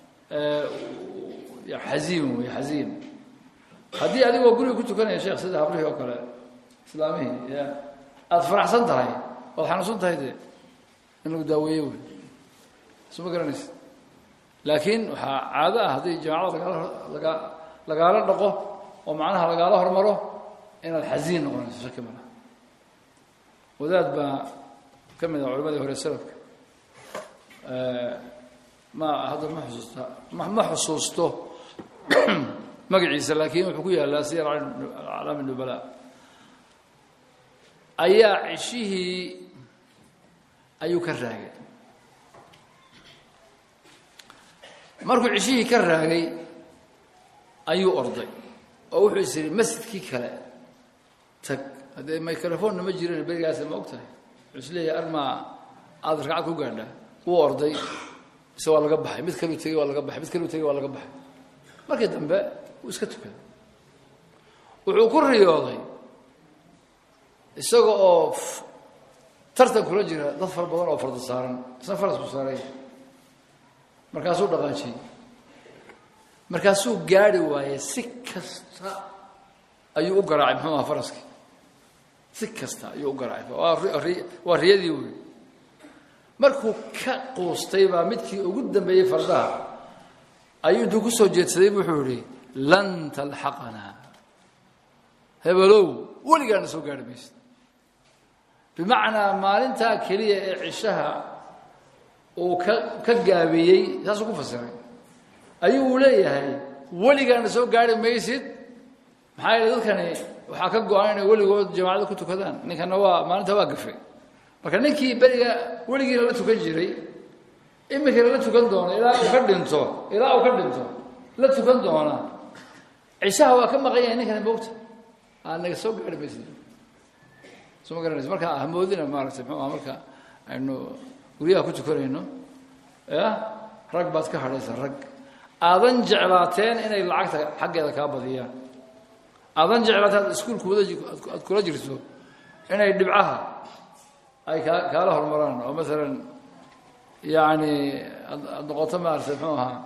xaziin wey xaziin haddii adigoo guriga ku tukanaya sheekh sida habrihii oo kale islaamihii ya aada faraxsan tahay waad xanuunsan tahay dee in lagu daaweeye wey soo ma garanaysa laakiin waxaa caado ah haddii jamacada lagaa lagaa lagaala dhaqo oo macnaha lagaala hormaro inaad xasiin noqonayso shaki ma laha wadaad baa ka mid ah culimadii hore salafka ma hadda ma xusuusta ma ma xusuusto magaciisa laakiin wuxuu ku yaallaa siyar aclaami nubala ayaa ceshihii ayuu ka raagay markuu ceshihii ka raagay ayuu orday oo wuxuu is yidhi masjidkii kale tag haddee microphonna ma jirin berigaas ma og tahay wuxuu is leeyahay armaa aada ragcad ku gaadhaa wuu orday ise waa laga baxay mid kaluu tegey waa laga baxay mid kaluu tegey waa laga baxay markii dambe wuu iska tukaday wuxuu ku riyooday isaga oo tartan kula jira dad fara badan oo farda saaran isna farasku saaray markaasuu dhaqaajiyey markaasuu gaari waayey si kasta ayuu u garaacay muxuu aha faraskii si kasta ayuu u garaacay waa riyadii wey markuu ka quustay baa midkii ugu dambeeyey fardaha ayuu intuu ku soo jeedsaday wuxuu yihi lan talxaqanaa hebelow weligaana soo gaari maysid bimacnaa maalintaa keliya ee cishaha uu ka ka gaabiyey saasuu ku fasiray ayuu leeyahay weligaana soo gaari maysid maxaa yeele dadkani waxaa ka go-an inay weligood jamaacada ku tukadaan ninkana waa maalinta waa gafay marka ninkii beriga weligiina la tukan jiray iminkana la tukan doona ilaa uu ka dhinto ilaa uu ka dhinto la tukan doona cishaha waa ka maqan yahay ninkana moogta aa naga soo gaari maysid soo ma garanaysa marka hamoodina maaragtay muxuu aha marka aynu guryaha ku tukanayno ya rag baad ka hadhaysa rag aadan jeclaateen inay lacagta xaggeeda kaa badiyaan aadan jeclaateen aad iskuulkuuda aad kula jirto inay dhibcaha ay kaa kaala hormaraan oo maalan yacni ad aad noqoto maaragtay muxuu ahaa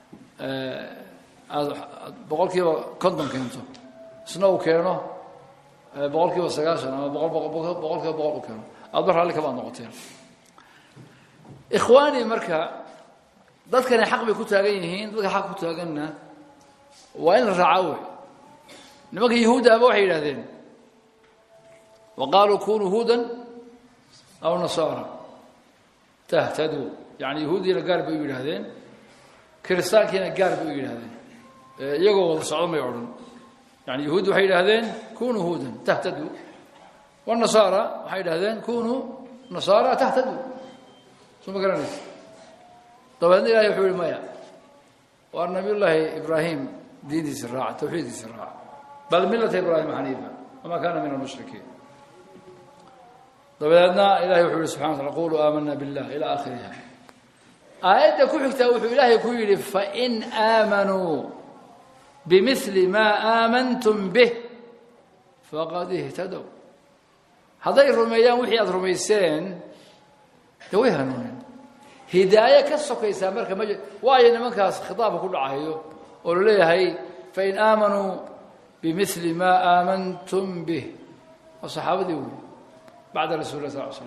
aad aad boqol kiiba konton keento isna uu keeno boqol kiiba sagaashan ama boqol boqol boqol kiiba boqol u keeno aadba raalli kabaad noqoteen ikhwaani marka dadkani xaq bay ku taagan yihiin dadka xaq ku taaganna waa in la raacaa wey nimanka yahuudda aba waxay yidhahdeen wa qaaluu kunuu huudan aw nasaara tahtaduu yani yahuuddiina gaar bay u yidhaahdeen kiristaankiina gaar bay u yidhahdeen iyagoo wada socdo may odhan yani yahuuddi waxay yidhahdeen kunuu huudan tahtaduu wanasaara waxay yidhahdeen kunuu nasaara tahtaduu soo ma garanaysa dabeedna ilahay wuxuu yihi maya waa nabiy llaahi ibraahim diintiisi raaca tawxiidkiisi raaca bal millata ibraahima xaniifa wamaa kaana min almushrikiin dabeedna ilahay wuxuu yihi subxana wa tala quluu aamana billah ila aakhiriha aayadda ku xigtaa wuxuu ilaahay ku yidhi fain aamanuu bimili maa aamantum bih faqad ihtadow hadday rumeeyaan wixii aada rumayseen de way hanuuneen hidaaye ka sokaysaa marka ma waayo nimankaas khitaabka ku dhacayo oo la leeyahay fain aamanuu bimili maa aamantum bih waa saxaabadii wey bacda rasuli lah sal l slam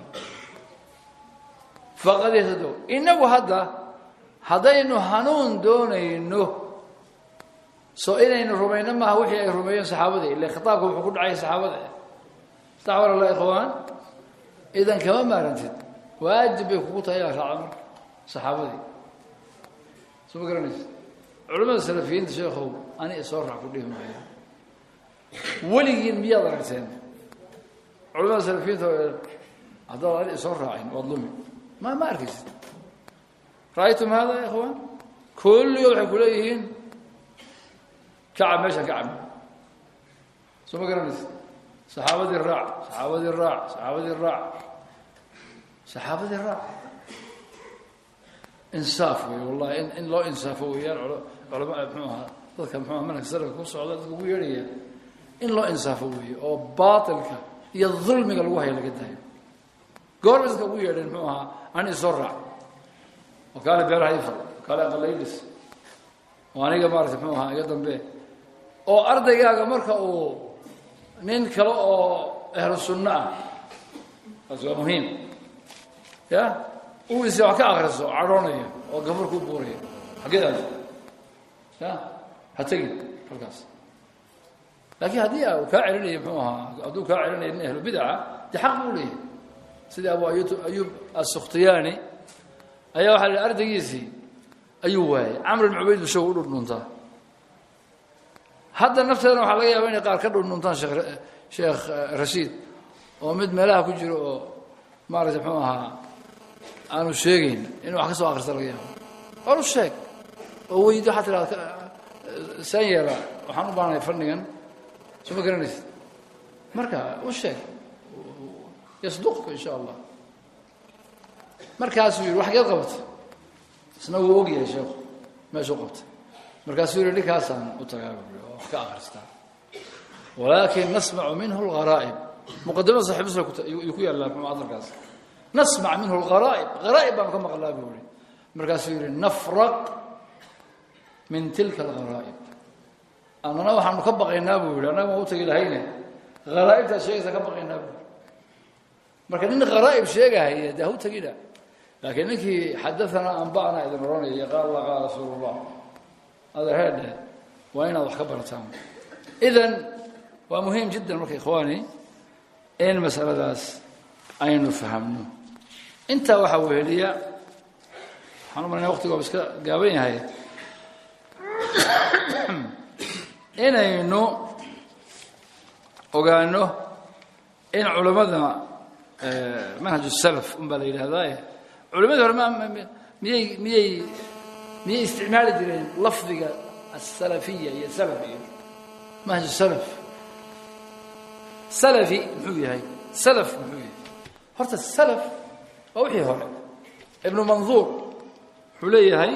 faqad ihtadow innagu hadda haddaynu hanuun doonayno soo inaynu rumayno maaha wixii ay rumeeyeen saxaabadii ille khitaabka wuxuu ku dhacay saxaabada sax wala la ikhwaan idan kama maarantid waajib bay kugu tahay inaad raacdo marka saxaabadii soo ma garanaysa culamada salafiyiinta sheekhow ani isoo raac ku dhihi maayo weligiin miyaad aragteen culamada salafiyiinta haddaad ani isoo raacin waad lumi ma ma arkaysid ra'aytum hada ya ikhwaan kulligood waxay ku leeyihiin kacab meesha kacab soo ma garanaysa saxaabadii raac saxaabadii raac saxaabadii raac saxaabadii raac insaaf wey wallahi in in loo insaafo weeyaan culama mxuu ahaa dadka mxuu aha manhaj salafka ku socda dadka ugu yeedhaya in loo insaafo weeye oo baatilka iyo dulmiga lagu haya laga daayo goorba dadka ugu yeedheen mxuu ahaa ani isoo raac oo kaale beeraha ifal kaale aqalaylis oo aniga maarata mxuu ahaa iga dambe oo ardaygaaga marka uu nin kale oo ahlu sunno ah taas waa muhiim ya uu is wax ka akriso cadhoonayo oo gafar ku buurayo xaggeed aad ya ha tegin halkaas laakiin haddii uu kaa celinayo muxuu ahaa hadduu kaa celinayo nin ahlu bidaca dee xaq buu leeyahay sidii abu ayub ayub assukhtiyaani ayaa waxaa la yidhi ardaygiisii ayuu waayay camr ibn cubayd bu shagu u dhundhuntaa hadda nafteedana waxaa laga yaaba inay qaar ka dhundhuntaan sheekh sheekh rashiid oo mid meelaha ku jiro oo maaragtay muxuu ahaa aanu sheegayn inuu wax ka soo akrista laga yaabo or u sheeg oo weydi waxaa tidhahda saan yeela waxaan u baahanahay fannigan soo ma garanaysid marka u sheeg yasduqka insha allah markaasuu yidhi wax geed qabatay isna wuu og yahay sheekhu meeshuu qabtay markaasuu yidhi ninkaasaan u tagaa buui oo wax ka akristaa walaakin nasmacu minhu algharaa'ib muqadimada saxib muslim yuu ku yaallaa muxuu hadalkaas nasmac minhu algharaa'ib gharaa'ib baanu ka maqlaa buu yihi markaasuu yidhi nafraq min tilka algharaa'ib annana waxaanu ka baqaynaa buu yidhi annaga ma u tagi lahayne haraa'ibtaad sheegaysaa ka baqaynaa buu marka nin kharaa'ib sheegahaya dee ha u tegina laakiin ninkii xadaanaa anba'na idin odhanaya qaal allah qaala rasuulu llah adeerheedhe waa inaad wax ka barataan idan waa muhiim jiddan marka ikhwaani in masaladaas aynu fahamno intaa waxaa weheliya waxaan u malanaya waqtigoaba iska gaaban yahay inaynu ogaano in culammada manhaj salaf un baa la yidhaahdaa culimadii hore miyay miyay miyay isticmaali jireen lafdiga asalafiya iyo salaf iyo manhaj salaf salafi muxuu yahay salaf muxuu yahay horta salaf waa wixii hore ibnu manduur wuxuu leeyahay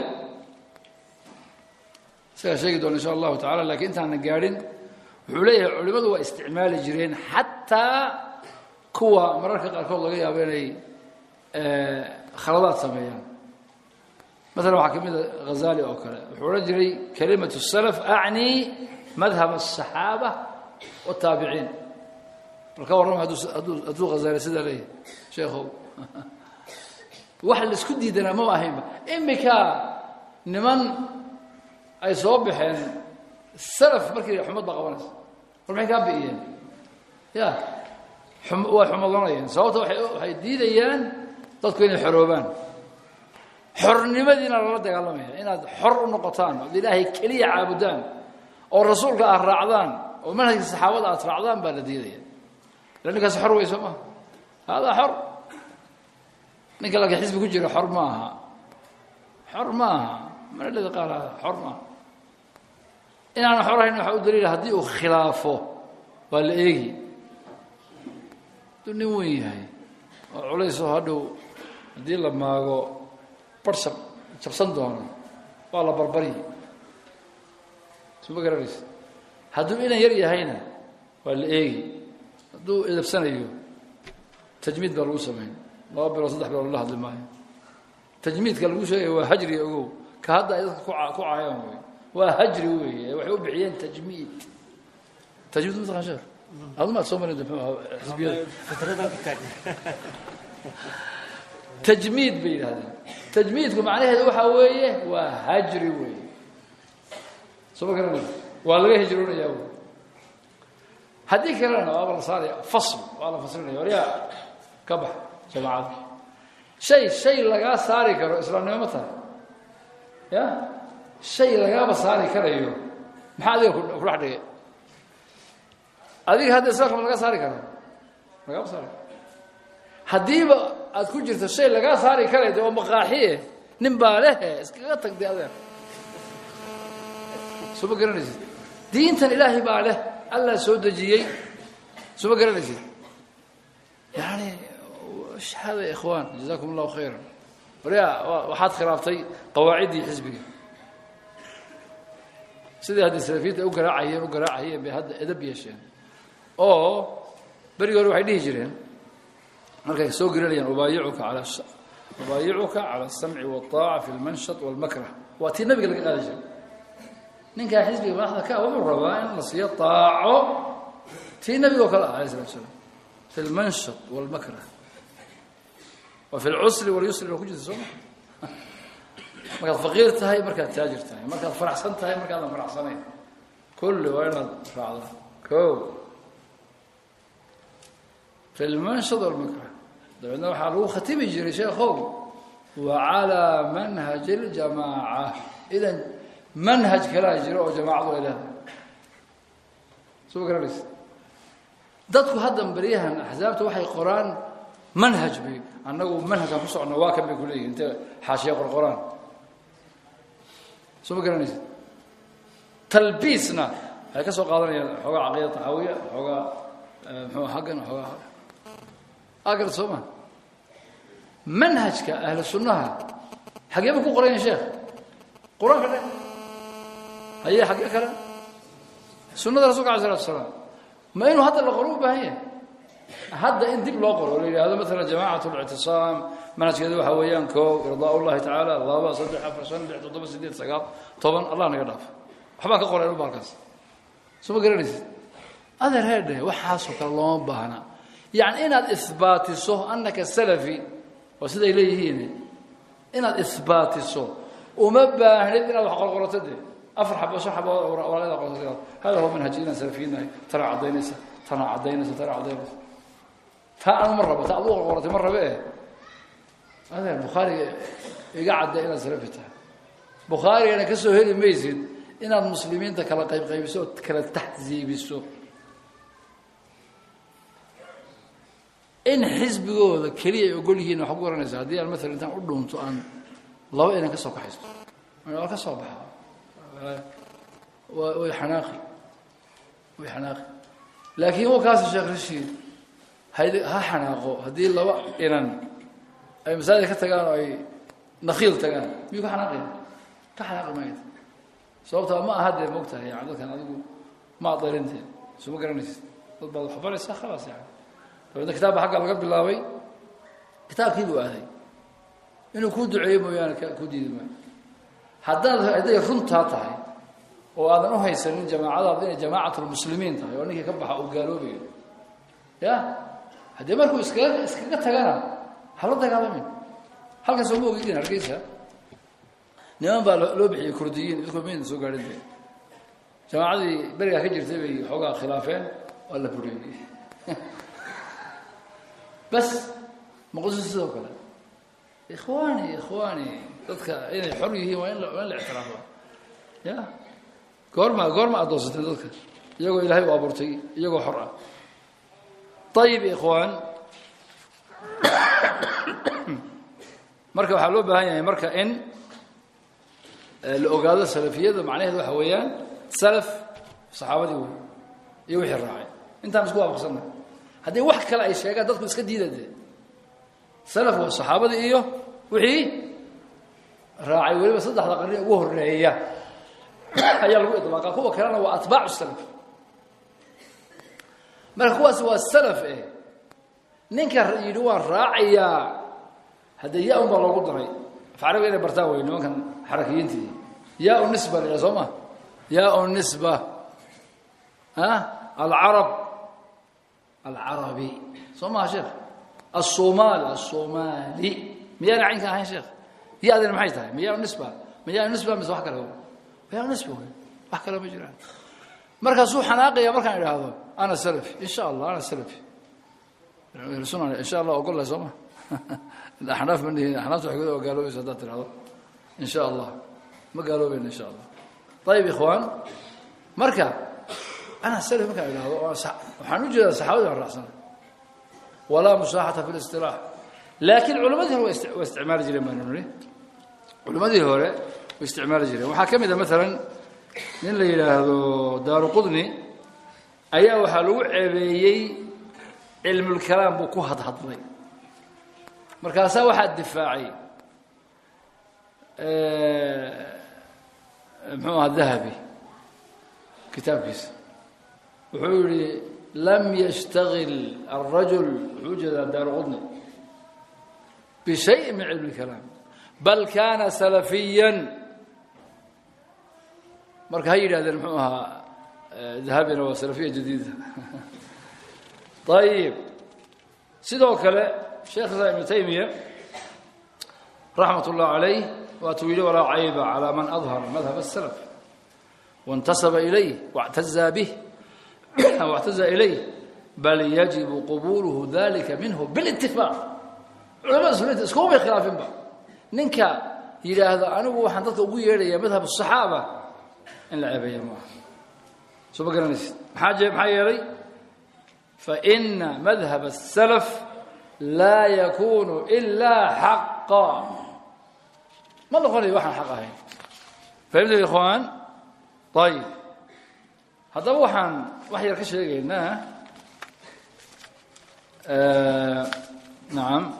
isagaa sheegi doona insha allahu tacala lakiin intaana gaadhin wuxuu leeyahay culimmadu waa isticmaali jireen xataa kuwa mararka qaarkood laga yaabo inay khaladaad sameeyaan maala waxaa ka mida hazali oo kale wuxuu odhan jiray kalimatu salaf acni madhab aلصaxaaba wالtaabiciin bal ka warrama hadduu hazali sidaa leeyahay sheekhow wax laisku diidanaa maba ahaynba imika niman ay soo baxeen salaf markii xumad baa qabanaysa war maxay kaa bi'iyeen ya way xumadoonayeen sababta waxay diidayaan dadku inay xoroobaan xornimadiina lala dagaalamaya inaad xor u noqotaan ood ilaahay keliya caabudaan oo rasuulka aad raacdaan oo manhajka saxaabada aad raacdaan baa la diidaya ila ninkaas xor wey soo maha haadaa xor ninka laakiin xisbi ku jira xor ma aha xor ma aha manalada qaar xor maaha inaana xor ahayn waxaa u daliila haddii uu khilaafo waa la eegi hadduu nin weyn yahay oo culaysoo hadhow haddii la maago bar ab jabsan doono waa la barbaryi suma garanaysa hadduu inan yar yahayna waa la eegi hadduu edabsanayo tajmiid baa lagu samayn laba bilood saddex bilood la hadli maayo tajmiidka lagu sheegaya waa hajri ogow ka hadda ay dadka ku caayaan wey waa hajri weeye waxay u bixiyeen tajmiid tajmiid mataqan sheekh adu maad soo marin xisbiyada tajmiid bay yidhahdeen tajmiidku macnaheedu waxaa weeye waa hajri weeye soo ma garanay waa laga hijroonaya wy haddii kalena waaba la saaraya fasl waa la faslinaya waryaa ka bax jamaacada shay shay lagaa saari karo islaamnimo ma tahay ya shay lagaaba saari karayo maxaa adiga ku dhex dhigay adiga hadda islaamka ma laga saari karo lagama saari karo haddiiba aad ku jirto shay lagaa saari karay de waa maqaaxiye nin baa lehe iskaga tagday adeer soo ma garanaysid diintan ilaahay baa leh allah soo dejiyey soo ma garanaysid yani shahaada ya ikhwaan jazakum allahu khayran waryaa waxaad khilaaftay qawaaciddii xisbiga sidai haddii salafiyiinta ay u garaacayeen u garaacayeen bay hadda edab yeesheen oo berigi hore waxay dhihi jireen markay soo gelinayaan ubaayicuka ala ubaayicuka cala asamci waaaca fi lmanshat walmakrah waa tii nabiga laga qaadi jiray ninkaa xisbiga madaxda ka wuxuu rabaa in la siiyo aaco tii nabiga oo kale ah alayh salatu slam fi lmanshat walmakrah wa fi lcusri walyusri ba ku jirta sooma markaad faqiir tahay markaad taajir tahay markaad faraxsan tahay markaadan faraxsanayn kulli waa inaad raacda ko fi lmanshad walmakrah dabeedna waxaa lagu khatimi jiray sheekhow wa calaa manhaji اljamaaca idan manhaj kalaa jiro oo jamaacadu ay leedahay soo ma garanaysa dadku haddan beryahan axsaabta waxay qoraan manhaj bay annagu manhajkaan ku socno waa kan bay ku leeyihin intay xaashiya qorqoraan soo ma garanaysa talbiisna waxay ka soo qaadanayaan xoogaa caqiida taxaawiya xoogaa muxuu haggan xoogaa agar soo ma manhajka ahlu sunnaha xagee ba ku qorayan sheekh qur-aanka dhe haye xagee kale sunnada rasulka alay salatu asalaam ma inuu hadda la qoro u baahan yahay hadda in dib loo qoro o la yidhahdo maalan jamacat اlictisaam manhajkeedu waxaa weeyaan koo irdaa ullahi tacaala laba saddex afar shan lix toddoba sideed sagaal toban allah naga dhaaf waxbaa ka qoray uba halkaas soo ma garanaysid adeer heedhe waxaasoo kale looma baahna yani inaad isbaatiso anaka salafi waa siday leeyihiin inaad isbaatiso uma baahnid inaad wax qorqorato de afar xabo shan xabo walaada qorto hada huwa manhaji inaan salafiyiinahay tana caddaynaysa tana caddaynaysa tana caddaynaysa taa anu ma rabo ta ad u qorqoratay ma rabe eh adeer bukhaariga iga cadda inaad salafi tahay bukhaarigana ka soo heli maysid inaad muslimiinta kala qaybqaybiso oo kala taxsiibiso in xisbigooda keliya ay ogol yihiin waxaa ku garanaysa haddii aan maalan intaan u dhuunto aan laba inan ka soo kaxaysto waa ka soo baxa way xanaaqi way xanaaqi laakiin wa kaasi sheekh rashiid had ha xanaaqo haddii laba inan ay masaajid ka tagaan oo ay nakiil tagaan miyuu ka xanaaqaya ka xanaaqi maayad sababtaa ma aha dee mogtahay yani dadkan adigu ma adarinteen soo ma garanaysid dad baad wax baraysaa khalaas yani dabeedna kitaabba xagga laga bilaabay kitaabkii buu aaday inuu kuu duceeyo mooyaane kuu diidi maayo haddaad hadday runtaa tahay oo aadan u haysanin jamaacadaadu inay jamaacatlmuslimiin tahay oo ninkii ka baxa uu gaaloobayo ya haddii markuu iskaga iskaga tagana hala dagaalamin halkan sooma ogidin hargeysa niman baa loo bixiyey kurdiyiin idkoo mayna soo gaadhin de jamaacadii berigaa ka jirtay bay xoogaa khilaafeen waa la buriyey bas muqdisho sidoo kale ikhwaani ikhwaani dadka inay xor yihiin waa in waa in la ictiraafo ya goorma goorma addoonsateen dadka iyagoo ilaahay u abuurtay iyagoo xor ah ayib ikhwaan marka waxaa loo baahan yahay marka in la ogaado salafiyada macnaheedu waxa weeyaan salaf saxaabadii wey iyo wixii raacay intaan isku waafaqsanna haddii wax kale ay sheegaan dadku iska diida dee salaf waa saxaabadii iyo wixii raacay weliba saddexda qarni ugu horeeya ayaa lagu idlaaqaa kuwa kalena waa atbaacu salaf marka kuwaasi waa salaf eh ninka yidhi waan raacayaa haddee ya un baa loogu daray afcarabiga inay bartaan wey nimankan xarakiyiintii yaa u nisba la yidhaha soo ma yaa u nisba alcarab alcarabi soo maha sheekh الصومال الصومالي miyaana caynka ahayn sheekh ya-dina maxay tahay miyaa nisba miyaa nisba mise wax kale miyaa nisba wey wax kale ma jiraan markaasuu xanaaqaya markaan idhaahdo ana salafi in sha allah ana salafi suna in sha allah ogolla soo ma axnaaf ma nihin axnaafta waxay kuda gaaloobaysa haddaad tirahdo in sha allah ma gaaloobayna in sha allah ayib ikhwaan marka ana salafi markaan idhaahdo waxaan u jeedaa saxaabadii baan raacsana walaa musaaxata fi listilaax laakiin culammadii hore waa isticmaali jireen baanu nihi culammadii hore way isticmaali jireen waxaa ka mid a maalan nin la yidhaahdo daaru qudni ayaa waxaa lagu ceebeeyey cilmulkalaam buu ku hadhadlay markaasaa waxaa difaacay muxuu aha dahabi kitaabkiisa wuxuu yihi lam yshtagil الrajul wuxuu ujeedaa daaru qudni bishayi min cilmi اkalaam bal kana salafiya marka ha yidhahdeen muxuu ahaa dahabina waa salafiya jadiida ayib sidoo kale sheekh islam ibnu taymiya raxmat اllah عalayh waatuu yihi walaa cayba calى man adhara madhab الslf waاntasaba ilayh واctazaa bih أو اعتزى إليه بل يجب قبوله ذلك منه بالاتفاق علماء سنة اسكوبي خلاف با ننكا يراهد أنه وحن dadka ugu yeedhaya madhab الصحابة in la ceebeeyo ma soo ma garanaysid maxaa jee maxaa yeelay فإن مذهب السلف لا يكون إلا حقا ما نقول waxaan xaq ahayn فهمت يا إخوان طيب haddaba waxaan wax yar ka sheegaynaa nacam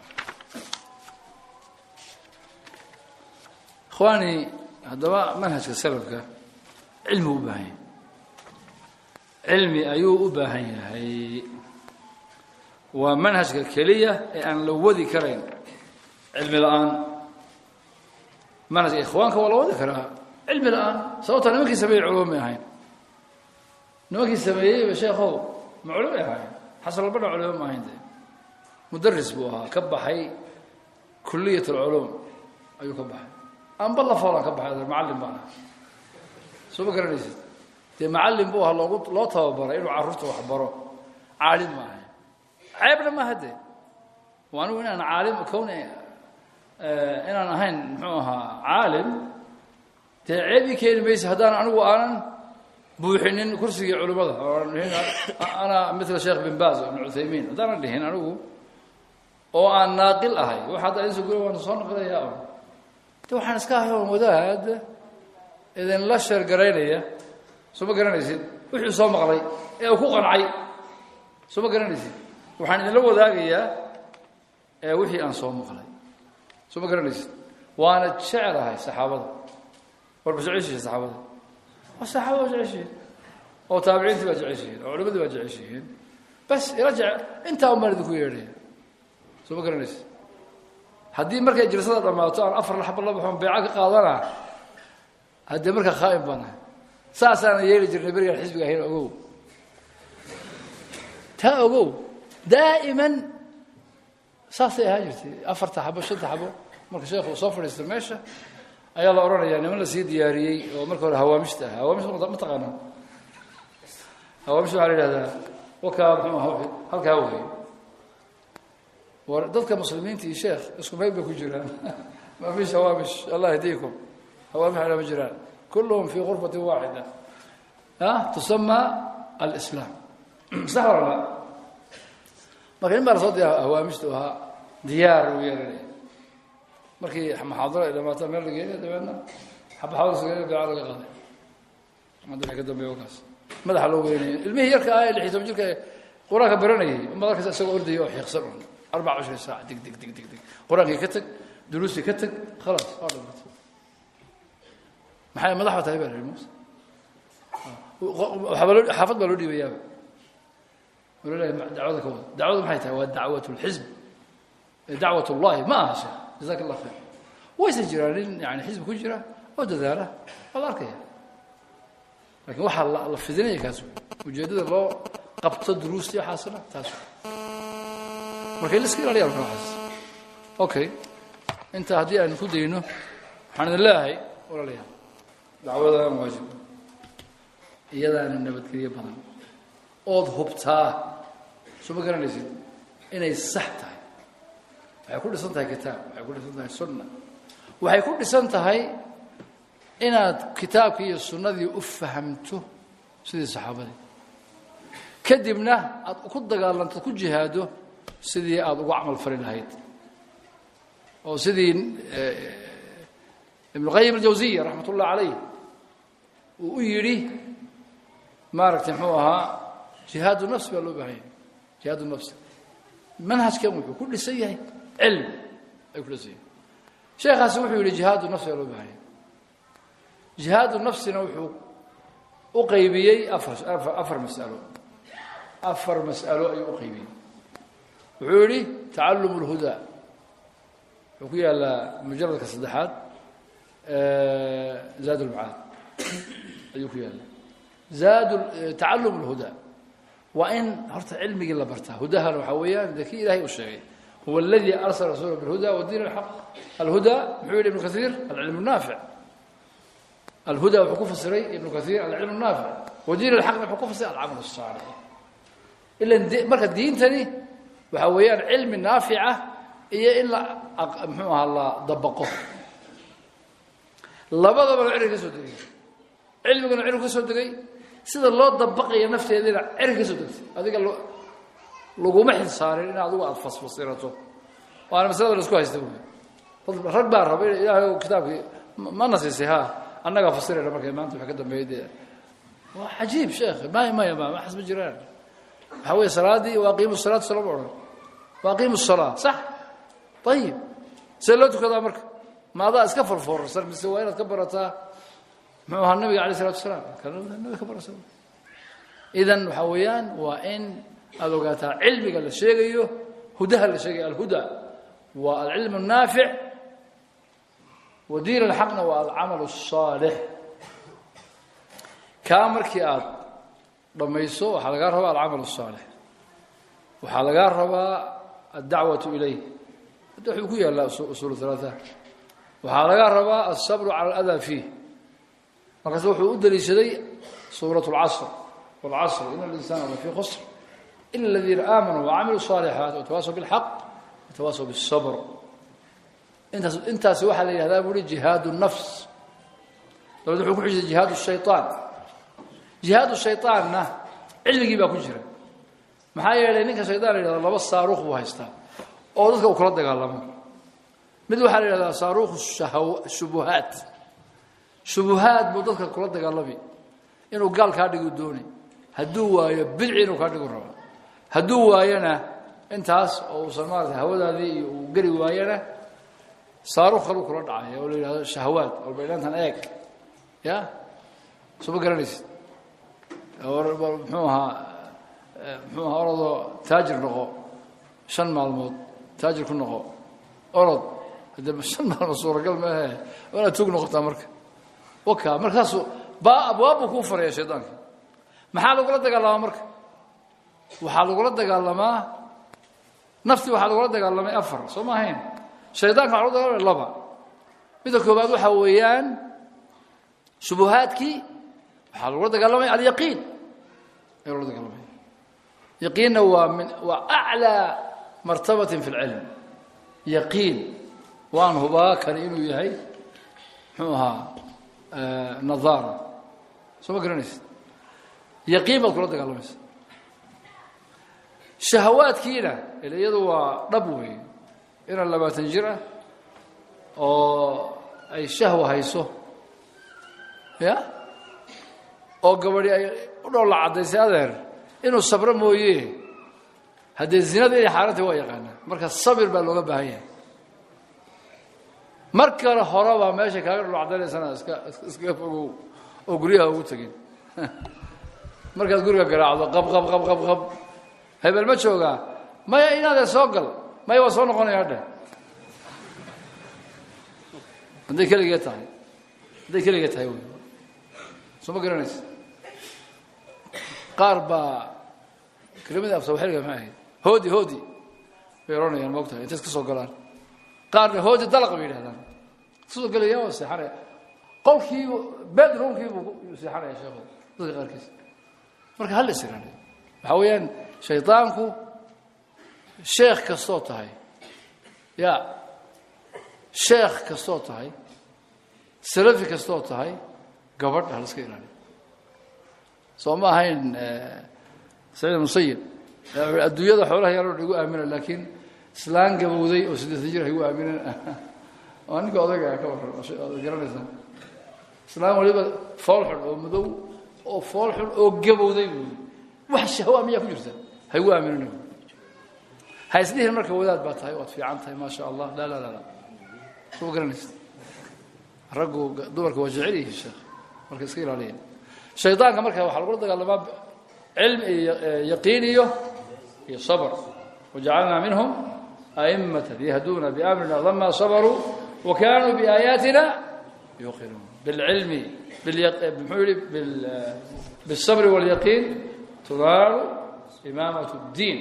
ikhwaani haddaba manhajka salafka cilmi u baahan yahay cilmi ayuu u baahan yahay waa manhajka keliya ee aan la wadi karayn cilmi la-aan manhajka ikhwaanka waa la wadi karaa cilmi la-aan sababta nimankii sameeyey culumay ahayn nimankii sameeyeyba sheekhow ma culumay ahayn xasan albadha culimo ma ahayn de mudaris buu ahaa ka baxay kuliyat alculuum ayuu ka baxay amba la foolan ka baxay macallin baan aha soo ma garanaysid dee macallin buu ahaa loogu loo tababaray inuu carruurta wax baro caalim ma ahayn ceebna maaha de waa anigu inaan caalim kowni inaan ahayn muxuu ahaa caalim dee ceebii keeni maysa haddaan anigu aanan buuxinin kursigii culimmada ana mila sheekh bin baaz ibn cuthaymiin haddaanan dhihin anigu oo aan naaqil ahay wax hadda insa guri waan soo naqlayaa o de waxaan iska ahay oon wadaad idinla sheergaraynaya soo ma garanaysid wuxuu soo maqlay ee uu ku qancay soo ma garanaysid waxaan idinla wadaagayaa ee wixii aan soo maqlay soo ma garanaysid waana jecelahay saxaabada warba jeceshihiin saxaabada waa saxaabada waa jeceshihiin oo taabiciintii baa jeceshihiin oo culimadii baa jeceshihiin bas ila jece intaa umaan idinku yeedhaya soo ma garanaysid haddii markay jirsada dhammaato aan afar laxba la baxoon beeca ka qaadana haddee markaa khaa'im baan ahay saasaana yeeli jirnay berigaan xisbiga ahayn ogow taa ogow daa'iman saasay ahaan jirtay afarta xabo shanta xabo marka sheekhu uu soo fadhiista meesha ayaa la odhanayaa niman la sii diyaariyey oo marka hore hawaamishta ah hawaamish ma taqaanaa hawaamish waxaa la yidhahdaa wakaa muxuu aha halkaa wey war dadka muslimiinta iyo sheekh isku meyl bay ku jiraan ma fiish hawaamish allah yahdiikum hawaamish ala ma jiraan kulluhum fii gurfati waaxida ah tusama alislaam sax wala la marka in baa lasoo diya hawaamishtu ahaa diyaar uu yeelanaya markii maxaadaro ay dhamaato meel la geeya dabeedna xabaxawdasga beeca laga qaaday hadda wixii ka dambeeya wakaas madaxa loo weynaya ilmihii yarka ah ee lix iyo toban jirka qur-aanka baranayay umad arkaysa isagoo ordaya oo xiiqsan un arbaca cashrin saac dig dig dig dig dig qur-aankii ka tag duruustii ka tag khalaas waa dhamatay maxay madaxba tahay baa la yihi muuse waxaaba loo xaafad baa loo dhiibayaaba walalahi dacwada ka wada dacwada maxay tahay waa dacwat lxisb dacwat ullahi ma aha sheekh jazaak allah khayr wayse jiraan nin yani xisbi ku jira oo dadaala waa la arkaya lakin waxaa la fidinaya kaas ujeeddada loo qabto duruustii waxaasna taas marka in la iska ilaaliya marka waxaas okay inta haddii aan ku dayno waxaan idin leeyahay walaalayaal dacwadaan waajib iyadaana nabadgelyo badan ood hubtaa soo ma garanaysid inay sax tahay waxay ku dhisan tahay kitaab waxay ku dhisan tahay sunna waxay ku dhisan tahay inaad kitaabkii iyo sunnadii u fahamto sidii saxaabadii kadibna aad ku dagaalanto ku jihaado sidii aada ugu camal fali lahayd oo sidii ibnu qayim aljawsiya raxmat ullah calayh uu u yidhi maaragtay muxuu ahaa jihaadu nafsi baa loo baahanya jihaadu nafsi manhajkan wuxuu ku dhisan yahay cilmi ayuu ku dhisan yahay sheekhaasi wuxuu yidhi jihaadu nafsi baa loo baahanya jihaadu nafsina wuxuu u qaybiyey afar afar mas'alo afar mas'alo ayuu u qaybiyey wuxuu yidhi tacallum اlhudaa wuxuu ku yaalaa mujaladka saddexaad zaad ulmacaad ayuu ku yaala zaad tacallum اlhudaa waa in horta cilmigii la bartaa hudahana waxaa weeyaan de kii ilahay uu sheegay huwa اladii arsala rasuula biاlhuda wadiin اlxaq alhudaa muxuu yihi ibnu kaiir alcilm الnaafic alhuda wuxuu ku fasiray ibnu kaiir alcilm الnaafic wadiin alxaqna wuxuu ku fasira alcamal الsaalix ilan marka diintani waxa weeyaan cilmi naafica iyo in la muxuu ahaa la dabaqo labadaba la cirka ka soo degay cilmiguna cirku ka soo degay sida loo dabaqaya nafteedina cirka ka soo degtay adiga laguma xilsaarin in adigu aada fasfasirato waana maslada la isku haysta wy rag baa raba ilaahay kitaabkii ma nasiisay ha annagaa fasirayna markay maanta waxa ka dambeeyay dee waa cajiib sheekh maya maya ma waxaas ma jiraan waxaa weeye salaadii waaqiimu salaat soo lama odhan waaqiimu salaa sax ayib see loo tukadaa marka ma adaa iska forfoorsan mise waa inaad ka barataa muxuu ahaa nabiga alay isalatu wasalaam nabiga ka barasa idan waxaa weeyaan waa in aada ogaataa cilmiga la sheegayo hudaha la sheegayo alhuda waa alcilm الnaafic wa diin alxaqna waa alcamal الصaalix kaa markii aad dhammayso waxaa lagaa rabaa alcamal الصaalix waxaa lagaa rabaa aلdacwaة ilayh hadda wuxuu ku yaalaa usul ثalaaثa waxaa lagaa rabaa الصabr calى اlأdaa fiih markaas wuxuu u daliishaday suuraة اlcasr wاlcasr in اlinsana lafii khsr ila اladiina aamanuu wacamiluu الصaalixaat watawaasaw bاlxaq watawaasaw bالصbr intaas intaasi waxaa la yidhahdaa buuhi jihaad الnafs dabad wuxuu ku xujisay jihaad الshayطaan jihaad shayطaanna cilmigii baa ku jira maxaa yeelay ninka shaydaan la yidhahdo laba saaruuq buu haystaa oo dadka uu kula dagaalamo mid waxaa la yidhahdaa saaruuq shubuhaat shubuhaad buu dadka kula dagaalami inuu gaal kaa dhigu dooni hadduu waayo bidci inuu kaa dhigu raba hadduu waayona intaas oo uusan maarata hawadaadii iyo uu geli waayona saaruuq kaluu kula dhacaya oo la yidhahdo shahawaad walbaydhantan eeg ya soo ma garanaysid muxuu ahaa muxuu ahaa orodoo taajir noqo shan maalmood taajir ku noqo orod hadde shan maalmood suuragal maahe waa inaad tug noqotaa marka waka markaasu ba abwaab buu kuu faraya shaydaanka maxaa lagula dagaalamaa marka waxaa lagula dagaalamaa naftii waxaa lagula dagaalamay afar soo ma ahayn shaydaanka waxa lagu dagaalamay laba midda koobaad waxaa weeyaan shubuhaadkii waxaa lagula dagaalamay alyaqiin ayaa lagula dagaalamay yaqiinna waa min waa aclىa martabatin fi اlcilm yaqiin waan hubaa kani inuu yahay muxuu ahaa nadaara soo ma garanaysid yaqiin baad kula dagaalamaysa shahawaadkiina ila iyadu waa dhab wey inaan labaatan jir ah oo ay shahwa hayso ya oo gabadhi ay u dhoolla caddaysay adeer inuu sabro mooye haddee zinada inay xaarantay waa yaqaanaa marka sabir baa looga baahan yahay mar kale hore baa meesha kaaga dhoolla caddaynaysana iska iskaga fogow oo guryaha ugu tegin markaad guriga garaacdo qab qab qab qab qab hebel ma joogaa maya inaadee soo gal maya waa soo noqonayaa dheh hadday keligee tahay hadday keligee tahay wy soo ma garanaysa qaar baa kelimada afsawaxiliga maxay ahayd hoodi hoodi bay odhanayaan moogtahay intay iska soo galaan qaarna hoodi dalaq bay yidhahdaan iskasoo gelaya waa seexanaya qolkii bedroomkii buu seexanaya sheekhu dadka qaarkiis marka hal israaniyo waxaa weeyaan shaydaanku sheekh kastoo tahay ya sheekh kastoo tahay salafi kastoo tahay gabadh hal iska ilaaliyo soo ma ahayn saciid musayib adduunyada xoolaha yaaloo igu aamina laakiin islaan gabowday oo siddeetan jir igu aaminen waa ninka odayga ka waran garanaysaa islaan waliba fool xun oo madow oo fool xun oo gabowday buui wax shahwa miyaa ku jirta ha igu aaminina ha isdhihin marka wadaad baa tahay waad fiican tahay maa sha allah la la la la soo ma garanaysa raggu dumarka waa jecel yihiin sheekh marka iska ilaaliya shaydaanka marka waxaa lagula dagaalamaa cilmi iyo yaqiin iyo iyo sabr wajacalnaa minhum a'immatan yahduuna biamrina lama sabaruu wa kanuu biaayaatina yuqinuun bilcilmi muxuu yihi biالsabri wاlyaqiin tunaalu imaamaة اddiin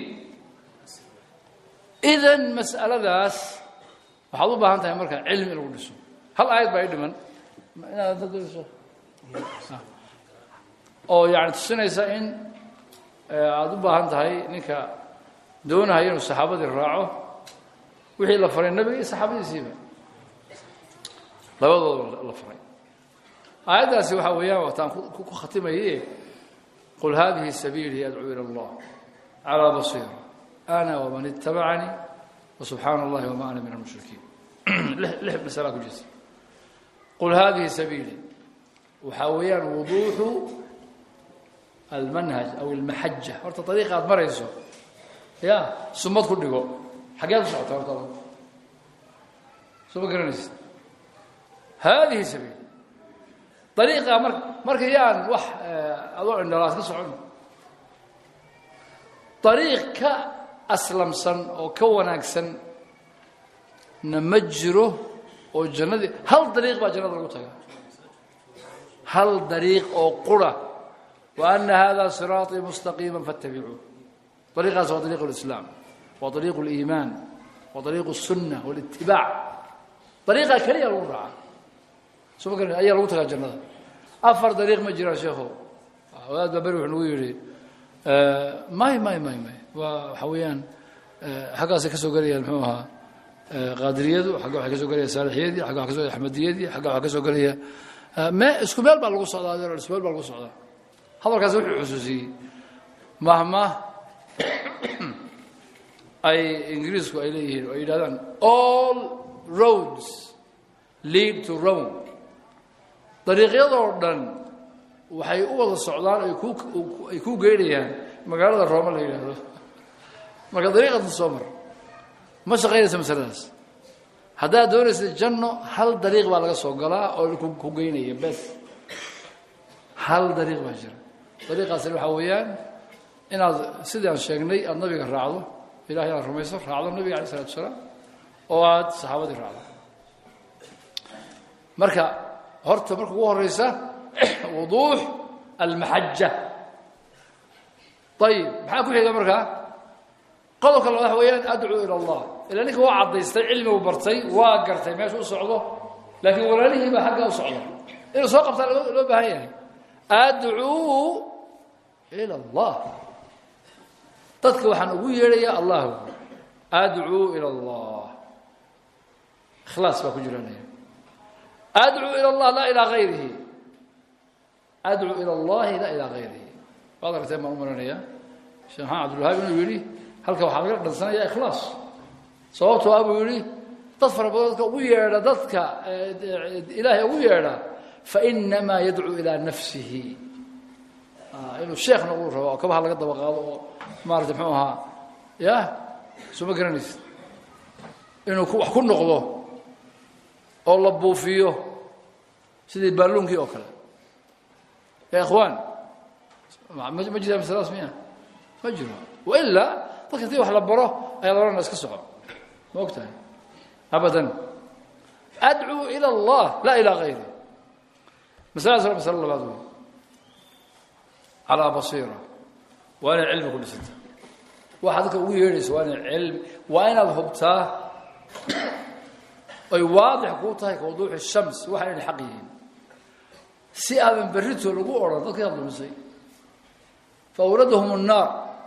idan mas'aladaas waxaad u baahan tahay marka cilmi in lagu dhiso hal aayad baa i dhiman inaad oo yani tusinaysa in aada u baahan tahay ninka doonaya inuu saxaabadii raaco wixii la faray nebiga iyo saxaabadiisiiba labadooda la faray aayaddaasi waxaa weeyaan wataan ku khatimaye qul hadihi sabiilii adcuu ilى اllah calىa basiira ana waman itabacanii wasubxaana اllahi wama ana min almushrikiin lix masalaa ku jirta qul hadihi sabiilii waxaa weeyaan wuduuxu almanhaj aw almaxaja horta ariiqa aad marayso ya sumad ku dhigo xaggeed u socota horta soo ma garanaysid hadihi sabiil ariiqa mar marka yaan wax adoo indhalaas ka socon ariiq ka aslamsan oo ka wanaagsan na ma jiro oo jannadii hal dariiq baa jannada lagu tagaa hal dariiq oo qura wa ana hada siraaطii mustaqiima faاtabicuu ariiqaas waa ariiq اlislaam waa ariiq اliimaan waa ariiq الsunna wاlitibaac ariiqaa keliya lagu raaca soo ma garan ayaa lagu tagaa jannada afar dariiq ma jiraan sheekho wadaad baa beri wuxuu nagu yidhi may may may may waa waxaa weeyaan xaggaasay ka soo gelayaan muxuu ahaa qaadiriyadu xagga waxay ka soo gelaya saalixiyadii xagga waxa ka soo gelaya axmediyadii xagga waxaa ka soo gelaya me isku meel baa lagu socdaa adeer isku meel baa lagu socdaa hadalkaasi wuxuu xusuusiyey mahma ay ingiriisku ay leeyihiin oo ay yidhahdaan all roads lead to rome dariiqyadoo dhan waxay u wada socdaan ay ku ay ku geynayaan magaalada rooma la yidhaahdo marka dariiqatan soo mar ma shaqaynaysa masaladaas haddaad doonaysa janno hal dariiq baa laga soo galaa oo ku geynaya bes hal dariiq baa jira dariiqaasina waxaa weeyaan inaad sidii aan sheegnay aada nabiga raacdo ilahay inaad rumayso raacdo nabiga alay isalatu asalaam oo aada saxaabadii raacdo marka horta marka ugu horeysa wuduux almaxaja ayib maxaa ku xiga markaa qodobka labaad waxa weeyaan adcuu ila allah ilaa ninka waa caddaystay cilmigu bartay waa gartay meesha u socdo laakiin walaalihii baa xaggaa u socda inuu soo qabtaa loo baahan yahay adcuu ila allah dadka waxaan ugu yeedhayaa allah adcuu ila allah ikhlaas baa ku jiranaya adcuu ila allah laa ilaa gayrihi adcuu ila allahi laa ilaa gayrihi waad aragteen baan u maranaya sheekh maxamed cabdulwahaab inuu yidhi halka waxaa laga dhansanaya ikhlaas sababtoo ah buu yidhi dad fara badan dadka ugu yeedha dadka ilaahay ugu yeedha fainamaa yadcuu ilaa nafsihi inuu sheekh noquu rabo oo kabaha laga daba qaado oo maarata mxuu ahaa ya soo ma garanaysid inuu wax ku noqdo oo la buufiyo sidii baaluunkii oo kale ya ikhwaan ma jira masaladaas miya ma jiro wailaa dadka hadii wax la baro ayaa la odhanaa iska soco ma og tahay abadan adcuu ila allah laa ilaa gayri masaladaas waa masalo labaad wey calaa basiira waa inaad cilmi ku dhisanta waxaad dadka ugu yeedhaysa waa inaad cilmi waa inaad hubtaa ay waadix kuu tahay ka wuduuxi shams waxa inay xaq yihiin si aadan berrito lagu odhan dadkii aad lumisay fa awradahum الnaar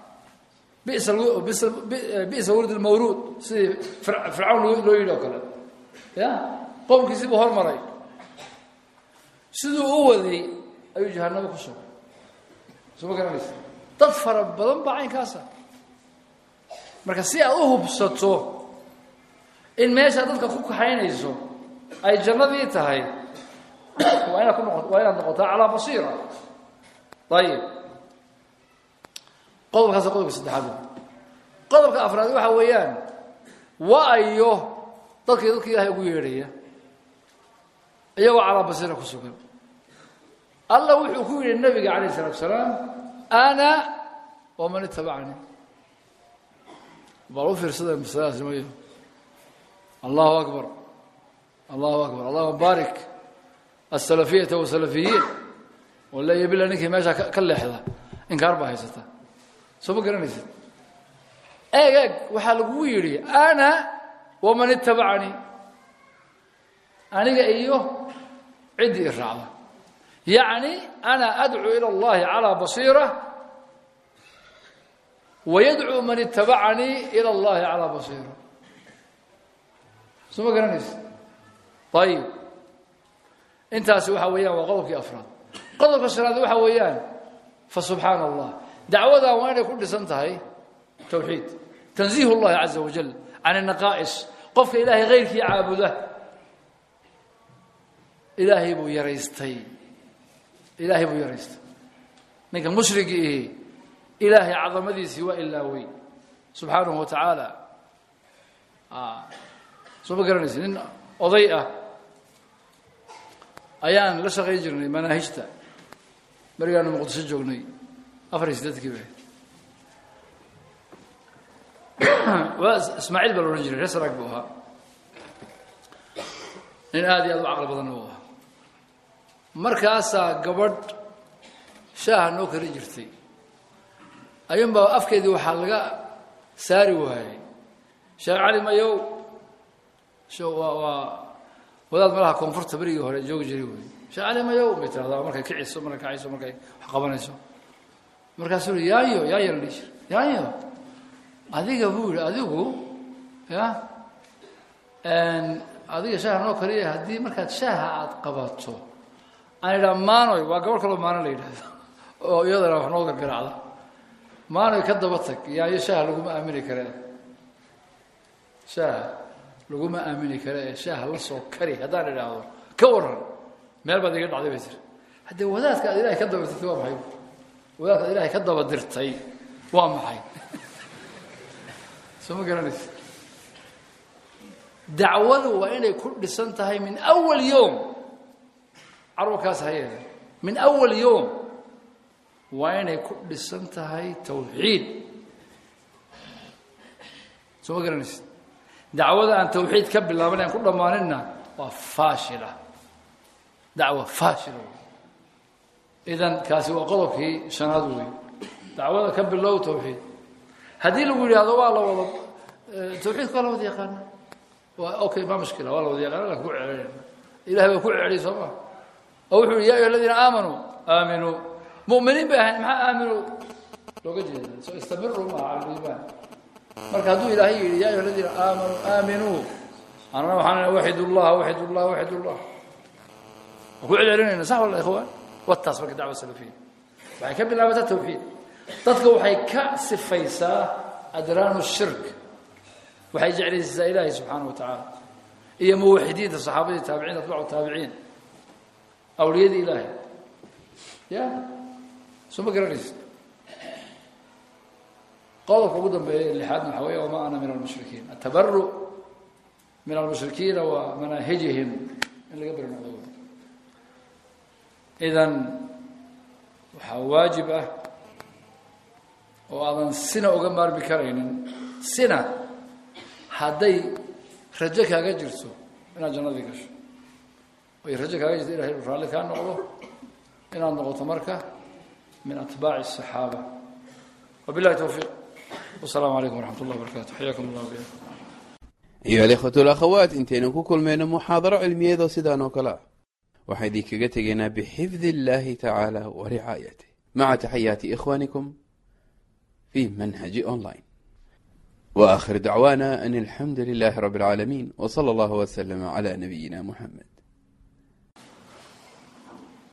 bisa wurd اlmawruud sidii fircawn loo yidhi oo kale ya qowmkiisii buu hormaray siduu u waday ayuu jahanabo ku sugay soo ma garanaysa dad fara badan baa caynkaasa marka si aad u hubsato in meeshaa dadka ku kaxaynayso ay jannadii tahay waa inaad ku noqo waa inaad noqotaa calaa basiira ayib qodobkaas qodobka saddexaad qodobka afraad waxa weeyaan waayo dadkii dadka ilaahay ugu yeedhaya iyagoo calaa basiira ku sugan allah wuxuu ku yidhi nabiga calayh isalatu salaam ana waman itabacanii bal u fiirsada masaladaas nimayo allahu akbar allahu akbar allahuma baarik asalafiyata wasalafiyiin waleeya bila ninkii meeshaa ka leexda inkaar baa haysata soo ma garanaysid eeg eeg waxaa lagugu yidhi ana waman itabacanii aniga iyo ciddii i raacda yacni ana adcuu ila allahi calaa basiira wayadcuu man itabacanii ila allahi calaa basiira soo ma garanaysa ayib intaasi waxa weeyaan waa qodobkii afraad qodobka shanaad waxa weeyaan fa subxaana allah dacwadan waa inay ku dhisan tahay towxiid tanziih اllahi caza wajal can الnaqaa'is qofka ilaahay hayrkii caabuda ilaahay buu yaraystay ilaahay buu yaraystay ninka mushrigi ihi ilaahay cadamadiisii waa ilaawey subxaanahu wa tacaala soo ma garanaysa nin oday ah ayaan la shaqayn jirnay manaahijta berigaanu muqdisho joognay afar iyo siddeedkii ba waa ismaaciil baa la odhan jiray reer saraag buu ahaa nin aad iyo aad u caqli badanna uu ahaa markaasaa gabadh shaaha noo kari jirtay ayuunbaa afkeedii waxaa laga saari waayey sheekh cali mayow waa waa wadaad malaha koonfurta berigii hore joogi jiray wey sheekh cali mayow bay tirahdaa markay kiciso markay kacayso markay wax qabanayso markaasuu i yaayo yaayo la dhihi jira yaayo adiga buu yihi adigu ya adiga shaaha noo kariya haddii markaad shaaha aada qabato aan idhaa maanoy waa gabadh kaloo maano la yidhahdo oo iyadana wax noo gargaraacda maanoy ka daba tag yaayo shaaha laguma aamini kare shaaha laguma aamini kare ee shaaha la soo kari haddaan idhaahdo ka waran meel baad iga dhacday bay tiri haddee wadaadka aad ilahay ka daba dirtay waa maxay wadaadka ad ilahay ka daba dirtay waa maxay soo ma garanaysa dacwadu waa inay ku dhisan tahay min awal yowm carurkaas hayeeda min awal yowm waa inay ku dhisan tahay tawxiid soo ma garanaysa dacwada aan tawxiid ka bilaaban aan ku dhammaaninna waa faashila dacwa faashila wey idan kaasi waa qodobkii shanaad wey dacwada ka bilow tawxiid haddii lagu yidhaahdo waa la wada tawxiidka waa la wada yaqaana waa okay ma mushkila waa la wada yaqaana lakin ku celinayna ilahay baa ku celiyay soo ma oo wuxuu yihi ya ayuha aladiina aamanuu aaminuu mu'miniin bay ahayn maxaa aaminuu looga jeeda soo istamiru maha cala liimaan marka hadduu ilaahay yidhi ya ayuha aladiina aamanuu aaminuu anana waxaan waxid ullah waxid ullah waxid ullah waan ku celcelinayna sax walla ikhwaan wataas marka dacwa salafiya waxay ka bilaabataa tawxiid dadka waxay ka sifaysaa adraanu shirk waxay jeclaysiisaa ilaahay subxaana wa tacaala iyo muwaxidiinta saxaabadii taabiciin atbacu taabiciin awliyadii ilaahay ya soo ma garanaysa qodobka ugu dambeeya lixaadna waxaa weya wamaa ana min almushrikiin atabaru min almushrikiina wa manaahijihim in laga beri noqdo idan waxaa waajib ah oo aadan sina uga maarmi karaynin sina hadday rajo kaaga jirto inaad jannadii gasho ay rajo kaaga jirto ilahay uu raalli kaa noqdo inaad noqoto marka min atbaaci الصaxaaba wabilahi towfiiq wasalaamu calaykum waraxmat اllah barakaatu xayakum allah biha ayuha alikhwatu alakhawaat intaynu ku kulmayno muxaadaro cilmiyeedoo sidaan oo kale ah waxaan idinkaga tegaynaa bixifdi illahi tacaala wa ricaayatih maca taxayaati ikhwanikum fi manhaji online wa aakhir dacwaana an alxamdu lilahi rabi اlcaalamiin w sala allahu wslama cla nabiyina muxamed